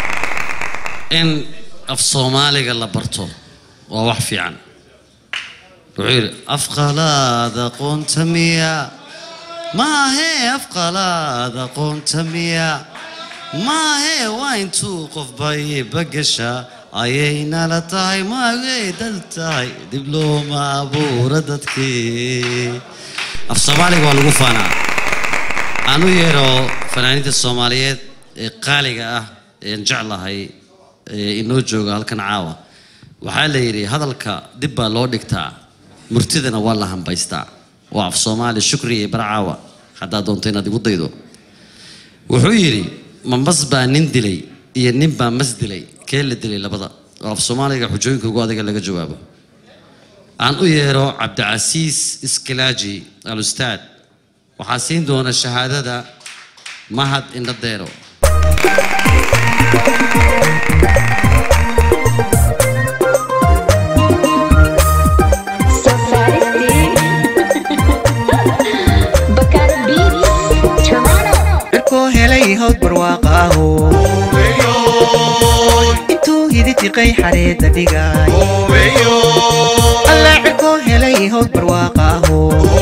in af soomaaliga la barto waa wax fiican wuxuu yidhi afqalaad aqoonta miya maahee afqalaad aqoonta miya maahee waa intuu qofba iibagasha ayaynala tahay maagay dad tahay dib looma abuura dadkii af soomaaliga waa lagu faanaa aan u yeero fanaaniinta soomaaliyeed ee qaaliga ah een jeclahay ee inoo jooga halkan caawa waxaa la yidhi hadalka dib baa loo dhigtaa murtidana waa la hambaystaa waa af soomaali shukri iyo barcaawa haddaad doonto inaad igu daydo wuxuu yidhi ma mas baa nin dilay iyo nin baa mas dilay kee la dilay labada oo af soomaaliga xujooyinka ugu adiga laga jawaabo aan u yeero cabdicasiis iskilaaji al ustaad waxaa siin doona shahaadada mahad indhadeero cirkoo helay hawd barwaaqaaho intuu hiditiqay xareedda dhigay alla cirkoo helay hawd barwaaqaaho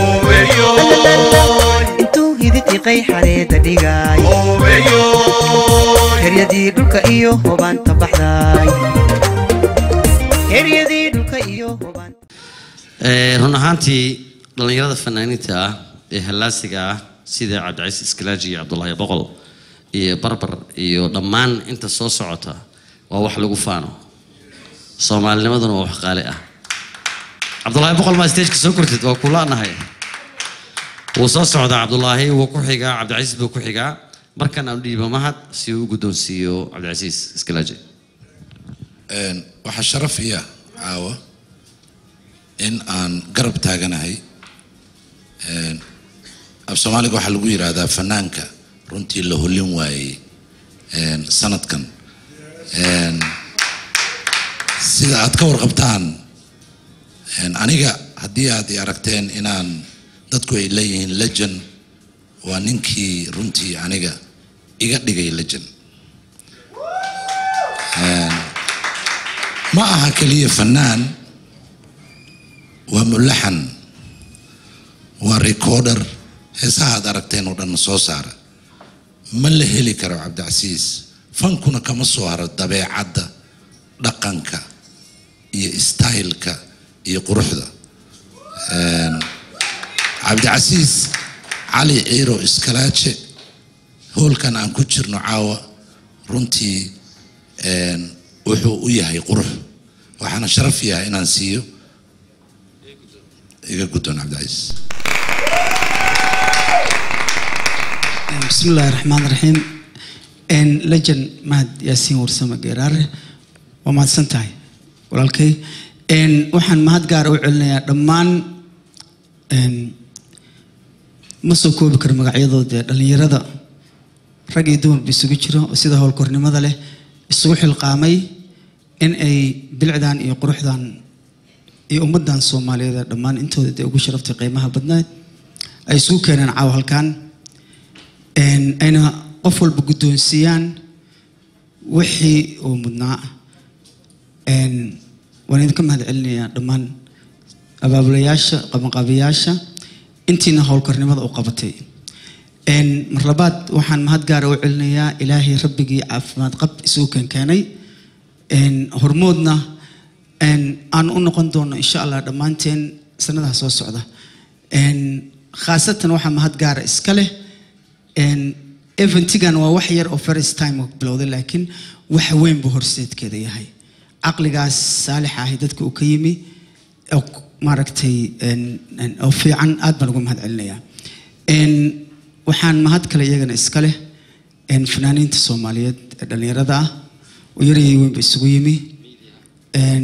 intuu hiditiqay xareedda dhigay heryadii dhulka iyo hobaanta baxday heryadii dhulka iyo hobaanta Ee, run ahaantii dhallinyarada fanaaniinta ah ee hallaasiga ah sida cabdicasiis iskilaaji iyo cabdulaahi boqol iyo barbar iyo dhammaan inta soo socota waa wax lagu faano soomaalinimaduna waa wax qaali ah cabdulaahi boqol maa stageka soo kortid waa kulaanahay wuu soo socdaa cabdulaahi wuu ku xigaa cabdicasiis buu ku xigaa markan aan dhiibo mahad si uu u guddoonsiiyo cabdicasiis iskilaaji Een, waxaa sharaf iya caawa in aan garab taaganahay Een, af soomaaliga waxaa lagu yidhaahdaa fanaanka runtii la hollin waayey een, sanadkan Een, sida aad ka warqabtaan een, aniga haddii aad i aragteen inaan dadku ay leeyihiin legend waa ninkii runtii aniga iga dhigay legend Een, ma aha keliya fanaan waa mulaxan waa recorder heesaha aad aragteen oo dhan soo saara ma la heli karo cabdicasiis fankuna kama soo haro dabeecadda dhaqanka iyo styleka iyo quruxda Een, cabdicasiis cali ciiro iskalaaje hoolkan aan ku jirno caawa runtii een, wuxuu u yahay qurux waxaana sharaf yahay inaan siiyo iga guddoon cabdicasiis بسم الله الرحمن الرحيم ان لجن مهد ياسين ورسمة قرار وما سنتاي ولكن ان وحن مهد قار وعلنا دمان ان مسو كوب كر مقعيدو دي دلنيرada rag iyo dumar ba isugu jiro oo sida howlkornimada leh isugu xilqaamay in ay bilcdan iyo quruxdan iyo ummadan soomaaliyeed ee dhammaan intooda dee ugu sharaftay qiimaha badnayd ay isugu keeneen caawa halkan een, ayna qof walba guddoonsiiyaan wixii uu mudnaa Een, waan idinka mahad celinayaa dhammaan abaabulayaasha qabanqaabiyaasha intiina howlkarnimada u qabatay Een, mar labaad waxaan mahad gaara u celinayaa ilaahay rabbigii caafimaad qab isugu keenkeenay Een, hormoodna een, aan u noqon doono insha allah dhammaanteen sanadaha soo socda Een, khaasatan waxaa mahad gaara iska leh Een, eventigan waa wax yar oo first time oo bilowday laakiin wax weyn buu horseedkeeda yahay caqligaas saalixa ahi dadka uu ka yimi oo k- maaragtay een, een, oo fiican aad baan ugu mahad celinayaa Een, waxaan mahad kale iyagana iska leh een, fanaaniinta soomaaliyeed ee dhallinyarada ah oo yarayay weynba isugu yimi Een,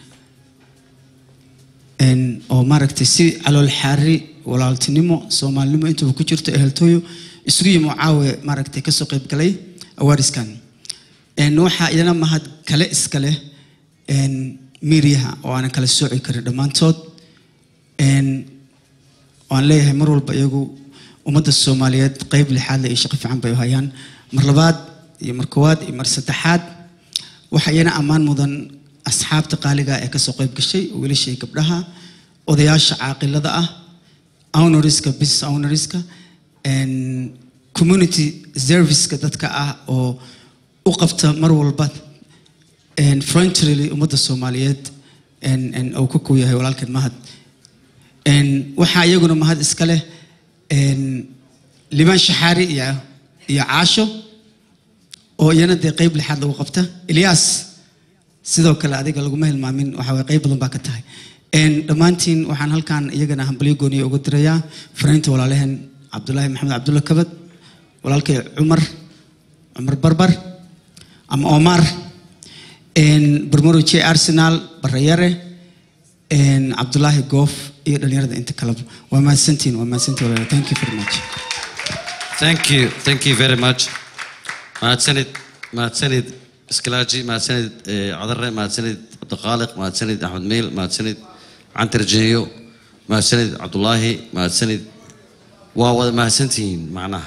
een, oo maaragtay si calool xaari walaaltinimo soomaalinimo intuba ku jirto eheltooyo isugu yimi oo caawe maaragtay kasoo qayb galay awaariskan Een, waxaa iyana mahad kale iska leh een, miiryaha oo aanan kala sooci karin dhammaantood Een, waan leeyahay mar walba iyagu ummadda soomaaliyeed qayb lixaad leh iyo shaqo fiican bay u hayaan mar labaad iyo mar koowaad iyo mar saddexaad waxaa iyana ammaan mudan asxaabta qaaliga ee kasoo qayb gashay wiilasha iyo gabdhaha odayaasha caaqilada ah owneriska business owneriska and community serviceka dadka ah oo u qabta mar walba and frontally ummadda soomaaliyeed and and uu ka kuu yahay walaalkan mahad and waxaa iyaguna mahad iska leh and limaan shaxaari iyo iyo caasho oo iyana dee qayb lixaad lagu qabta ilyaas sidoo kale adiga laguma hilmaamin waxa waye qayb badan baa ka tahay Een, dhammaantiin waxaan halkan iyagana hambalyo gooniya uga dirayaa fariinta walaalaheen cabdulaahi maxamed cabdulla kabad walaalkay cumar cumar barbar ama omar Een, barmaro j arsenal barayare Een, cabdulaahi goof iyo dhalinyarada inta kaleba waa mahadsantiin waa mahadsantiin walaalayaal. thank you very much thank you thank you very much mahadsanid mahadsanid iskalaaji mahadsanid eh, cadare mahadsanid cabdiqaaliq mahadsanid axmed meyl mahadsanid cantar jeeyo mahadsanid cabdulaahi mahadsanid waa wada mahadsantihiin macnaha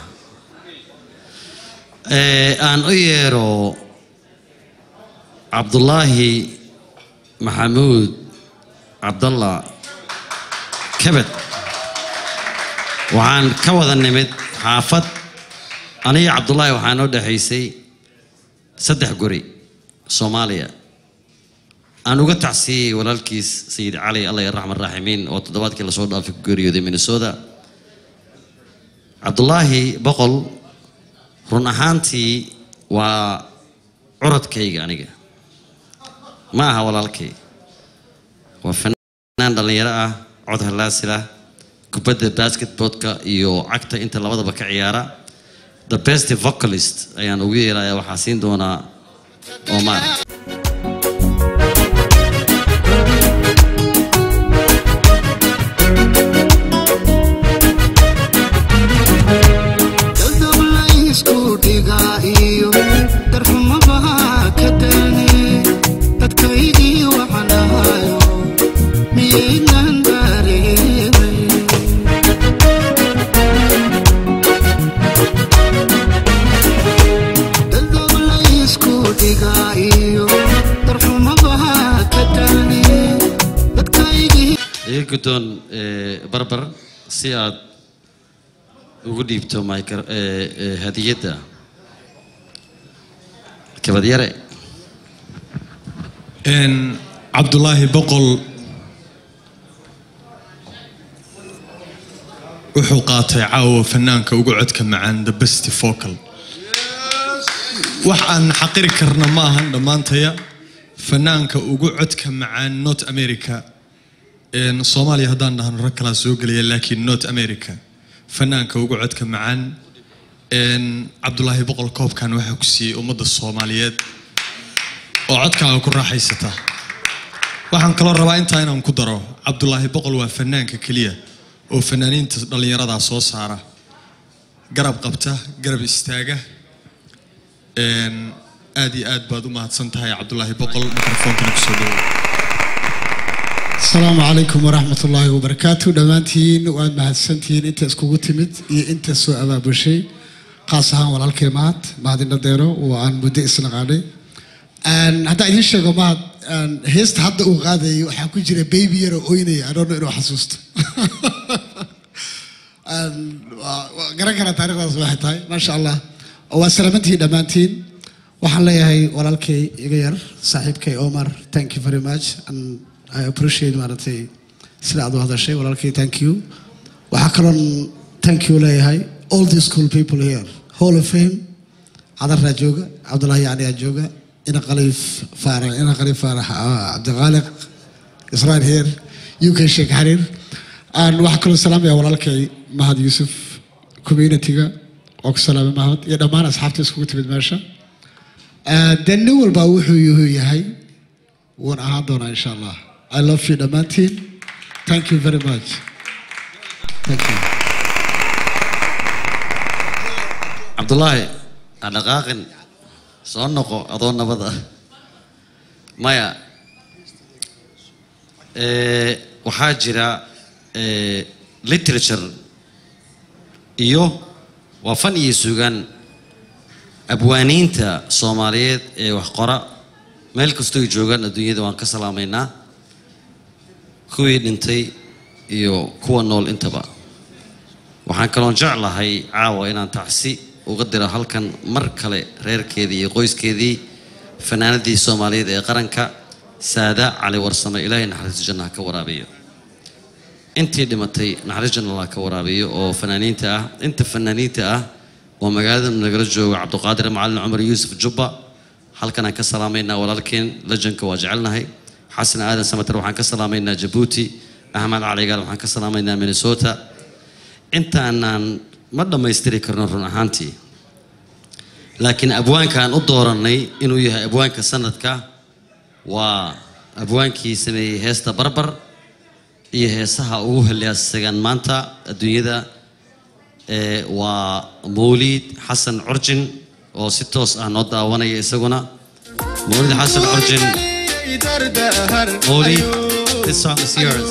Eh, aan u yeero cabdulaahi maxamuud cabdalla kabed waxaan ka wada nimid xaafad aniga cabdulaahi waxaa noo dhexaysay saddex guri soomaaliya aan uga tacsiyey walaalkiis sayid cali alla raxman raaximiin oo toddobaadkii lasoo dhaafay ku geeriyooday minnesota cabdulaahi boqol run ahaantii waa curadkayga aniga ma aha walaalkay waa fanaan dhallinyaro ah cod halaasila kubadda basketballka iyo cagta inta labadaba ka ciyaara the best vocalist ayaan ugu yeeraya waxaa siin doonaa omar dadab laysku dhigaa iyo darxumabaha ka daane dadkaydii waxaan ahayo miyaynan dareemay dadab laysku dhigaa iyo darxumabaha ka daane dadkaydii iga guddoon eh, barbar si aad ugu dhiibto micro- eh, eh, hadiyadda kabadyare Een, cabdulaahi boqol wuxuu qaatay caawa fanaanka ugu codka macaan the best vocal wax aan xaqiri karna ma ahan dhammaantaya fanaanka ugu codka macaan north america Een, soomaaliya haddaan dhahno rag kalaa soo gelaya laakiin north america fanaanka ugu codka macaan Een, cabdulaahi boqol koobkan waxaa ku siiyey ummadda soomaaliyeed oo codkaaga ku raaxaysata waxaan kaloo rabaa intaa inaan ku daro cabdulaahi boqol waa fanaanka keliya oo fanaaniinta dhallinyarada soo saara garab qabta garab istaaga Een, aad iyo aad baad u mahadsan tahay cabdulaahi boqol mikrofoonkana kusoo dhawo asalaamu calaykum waraxmat ullaahi wabarakaatu dhammaantiin waad mahadsantihiin inta iskugu timid iyo inta soo abaabushay khaas ahaan walaalkay mahad mahadina deero oo aan muddo isnaqaanay Een, haddaan idiin sheego mahad Een, heesta hadda uu qaadayay waxaa ku jira baby yar oo oynaya adoona inuu xasuusto Een, waa- waa garan karaa taariikhdaas waxay tahay maasha allah waa salaamantihiin dhammaantiin waxaan leeyahay walaalkay iga yar saaxiibkay omar thank you very much and i appreciate maaragtay sida aad u hadashay walaalkay thank you waxaa kaloon thank you leeyahay all the school people here hall of fame cadarraa jooga cabdullaahi yacni aa jooga ina khaliif faarax ina khaliif faarax ah, cabdiqaaliq israel here uk sheekh xariir aan waxaa kaloo salaamaya walaalkay mahad yuusuf community-ga oo ku salaamay mahad iyo dhammaan asxaabta iskugu timid meesha Ah, dee nin walba wuxuu yuhu yahay wuuna ahaan doonaa insha allah i love you dhammaantiin thank you very much thank you cabdulaahi ha dhaqaaqin soo noqo adoo nabada maya Eh, waxaa jira eh, literature iyo waa fan iyo sugaan abwaaniinta soomaaliyeed ee wax qora meel kastoo ay joogaan adduunyada waan ka salaamaynaa kuwii dhintay iyo kuwa nool intaba waxaan kaloon jeclahay caawa inaan tacsi uga diro halkan mar kale reerkeedii iyo qoyskeedii fanaanadii soomaaliyeed ee qaranka saada cali warsame ilaahay naxariis janna ha ka waraabiyo intii dhimatay naxariis janna allah ka waraabiyo oo fanaaniinta ah inta fanaaniinta ah oo magaalada nagala jooga cabduqaadir macalin cumar yuusuf jubba halkan aan ka salaamaynaa walaalkeen lajanka waa jecelnahay xasan aadan samater waxaan ka salaamaynaa jabuuti axmed caligaal waxaan ka salaamaynaa minnesota intaanaan ma dhammaystiri karno run ahaantii laakiin abwaankaan u doorannay inuu yahay abwaanka sanadka waa abwaankii sameeyey heesta barbar iyo heesaha ugu helyaasagan maanta adduunyada ee waa mawliid xasan curjin oo si toos ah noo daawanaya isaguna mawliid xasan curjin mawliid this song is yours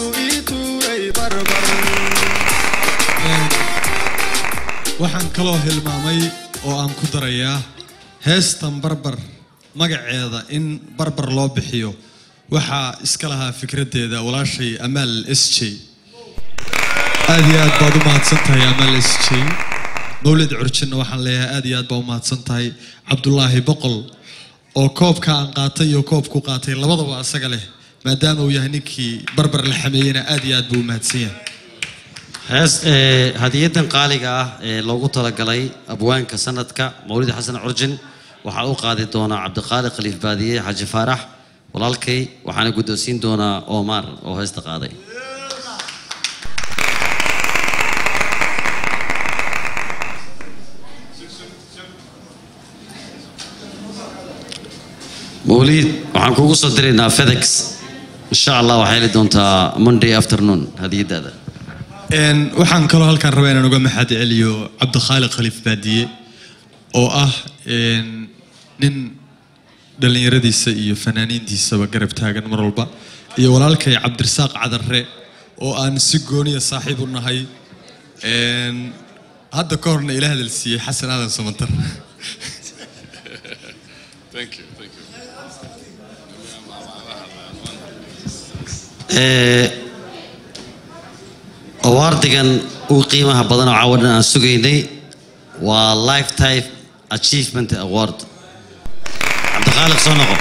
waxaan kaloo hilmaamay oo aan ku darayaa heestan barbar magaceeda in barbar loo bixiyo waxaa iska lahaa fikraddeeda walaashay amaal s j aad iyo aad baad u mahadsan tahay amaal s j mawlid curjinna waxaan leeyahay aad iyo aad baa u mahadsan tahay cabdulaahi boqol oo koobka aan qaatay iyo koobku qaatay labadaba asaga leh maadaama uu yahay ninkii barbar la xameeyeyna aad iyo aad buu u mahadsan yahay hees ee, hadiyadan qaaliga ah ee loogu talagalay abwaanka sanadka mawlid xasan curjin waxaa u qaadi doonaa cabdiqaali khaliif baadiye xaji faarax walaalkay waxaana guddoonsiin doonaa omar oo heesta qaaday mawliid waxaan kugu soo diraynaa fedex insha allah waxaa heli doontaa monday afternoon hadiyadaada Een, waxaan kaloo halkaan rabaa inaan uga maxad celiyo cabdikhaaliq khaliif baadiye oo ah een, nin dhallinyaradiisa iyo fanaaniintiisaba garab taagan mar walba iyo walaalkay cabdirasaaq cadarre oo aan si gooniya saaxiib u nahay Een, hadda ka horna ila hadal siiyey xasan aadan samantar Ee, awaardigan ugu qiimaha badan oo caawa dhan aan sugaynay waa lifetime achievement award cabdiqaaliq soo noqo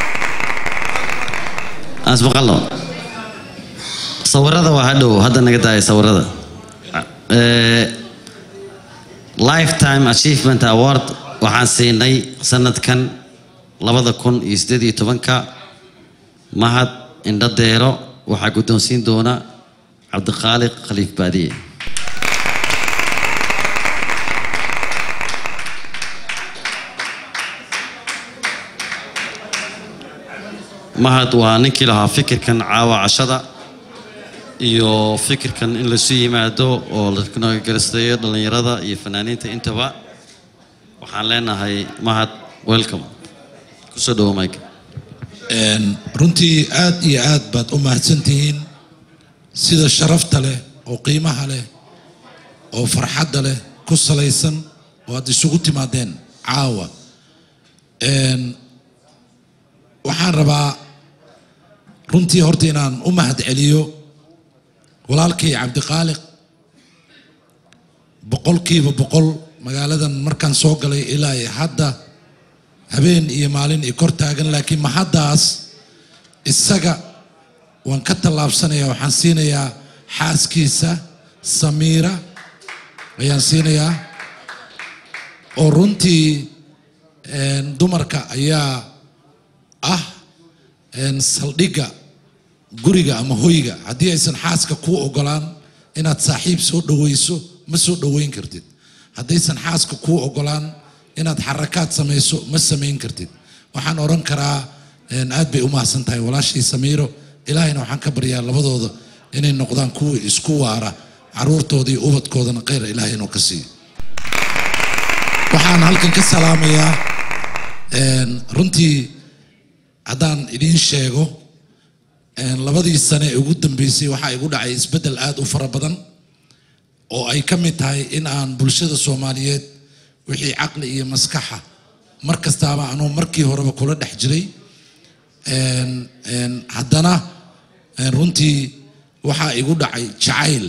aan ismaqalno sawirada waa hadhow hadda naga daaya sawirada Ee, lifetime achievement award waxaan siinay sanadkan labada kun iyo siddeed iyo tobanka mahad indho deero waxaa guddoonsiin doona cabdiqaaliq khaliif baadiye mahad waa ninkii lahaa fikirkan caawa cashada iyo fikirkan in lasu yimaado oo la garastayo dhallinyarada iyo fanaaniinta intaba waxaan leenahay mahad welcome kusoo dhawo mike Een, runtii aad iyo aad baad u mahadsantihiin sida sharafta leh oo qiimaha leh oo farxadda leh ku salaysan oo aad isugu timaadeen caawa Een, waxaan rabaa runtii horta inaan u mahad celiyo walaalkay cabdiqaaliq boqolkiiba boqol magaaladan markaan soo galay ilaa iyo hadda habeen iyo maalin i kor taagan laakiin mahaddaas isaga waan ka tallaabsanayaa waxaan siinayaa xaaskiisa samiira ayaan siinayaa oo runtii een, dumarka ayaa ah een, saldhigga guriga ama hoyga haddii aysan xaaska kuu ogolaan inaad saaxiib soo dhaweyso ma soo dhaweyn kartid haddaysan xaaska kuu ogolaan inaad xarakaad samayso ma samayn kartid waxaan odhan karaa een, aad bay u mahadsan tahay walaashii samiiro ilaahayna waxaan ka baryaa labadooda inay noqdaan kuwa isku waara caruurtooda iyo ubadkoodana khayr ilaahay inuu ka siiyo waxaan halkan ka salaamayaa een, runtii haddaan idiin sheego een, labadii sane ee ugu dambeysay waxaa igu dhacay isbeddel aad u fara badan oo ay ka mid tahay in aan bulshada soomaaliyeed wixii caqli iyo maskaxa mar kastaaba anuu markii horeba kula dhex jiray een, een, haddana een, runtii waxaa igu dhacay jacayl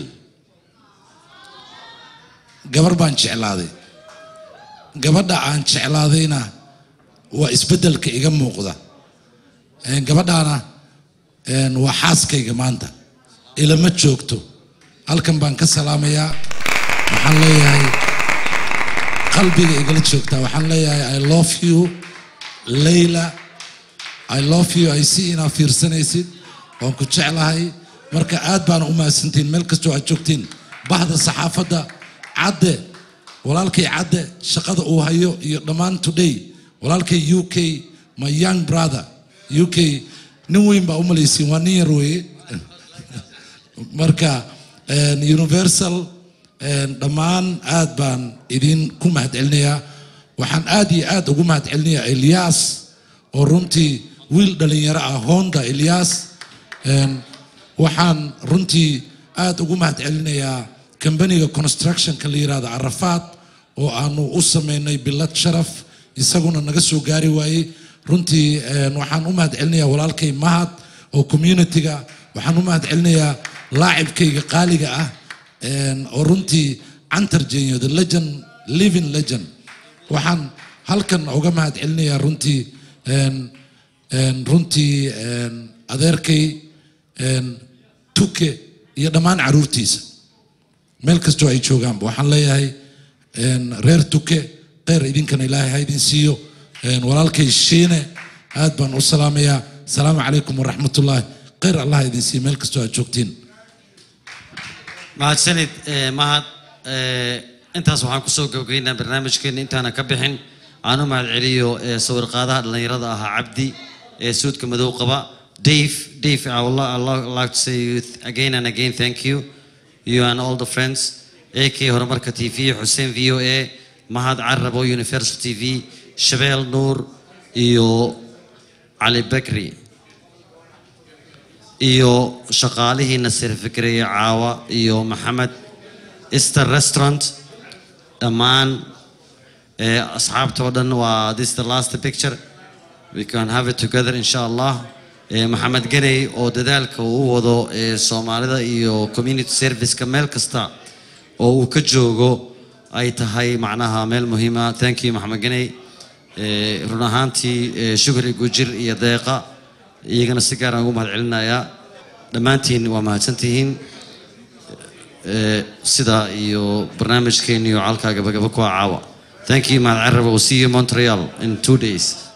gabar baan jeclaaday gabadha aan jeclaadayna waa isbeddelka iga muuqda Een, gabadhaana een, waa xaaskayga maanta ilama joogto halkan baan ka salaamayaa waxaan leeyahay qalbiga igala joogtaa waxaan leeyahay i love you layla i love you i see inaa fiirsanaysid waan ku jeclahay marka aad baana u mahadsantiin meel kastoo aad joogtiin bahda saxaafadda cadde walaalkay cadde shaqada uu hayo iyo dhammaan today walaalkay u k my young brother u k nin weyn baa u malaysiin waa nin yar weeye marka een, universal een, dhammaan aad baan idin ku mahad celinayaa waxaan aad iyo aad ugu mahad celinayaa elias oo runtii wiil dhalinyaro ah honda elias een, waxaan runtii aad ugu mahad celinayaa kambaniga constructionka la yirahdo carafaad oo aanu u sameynay bilad sharaf isaguna naga soo gaari waayey runtii een, waxaan u mahad celinayaa walaalkay mahad oo communityga waxaan u mahad celinayaa laacibkayga qaaliga ah een, oo runtii cantar jenyo the legend living legend waxaan halkan uga mahad celinayaa runtii een, een, runtii een, adeerkay een, tuke iyo dhammaan caruurtiisa meel kastoo ay joogaanba waxaan leeyahay een, reer tuke kheyr idinkana ilaahay ha idin siiyo een, walaalkay shiine aad baan u salaamayaa asalaamu calaykum waraxmatullaahi kheyr allah ha idin siiyo meel kastoo aad joogtiin mahadsanid eh, mahad Eh, intaas waxaan kusoo gabagaynaa barnaamijkeena intaana ka bixin aan u mahad celiyo eh, sawir qaadaha dhallinyarada ahaa cabdi ee suudka madow qaba dave dave i would li- I would like to say you th- again and again thank you you and all the friends ak horumarka tv xuseen v o a mahad carabo universal tv shabeel nuur iyo cali bakri iyo shaqaalihiina sirfikriya caawa iyo maxamed easter restaurant dhammaan eh, asxaabta oo dhan waa this is the last picture we can have it together insha allah Eh, maxamed ganey oo dadaalka uu u wado eh, soomaalida iyo community serviceka meel kasta oo uu ka joogo ay tahay macnaha meel muhiima thank you maxamed ganey Eh, run ahaantii eh, shukri gujir iyo deeqa iyagana si gaaraan ugu mahad celinayaa dhammaantiin waa mahadsantihiin Eh, sida iyo barnaamijkeeni iyo calkaa gabagaba ku ah caawa thank you mahad carab will see you in montreal in two days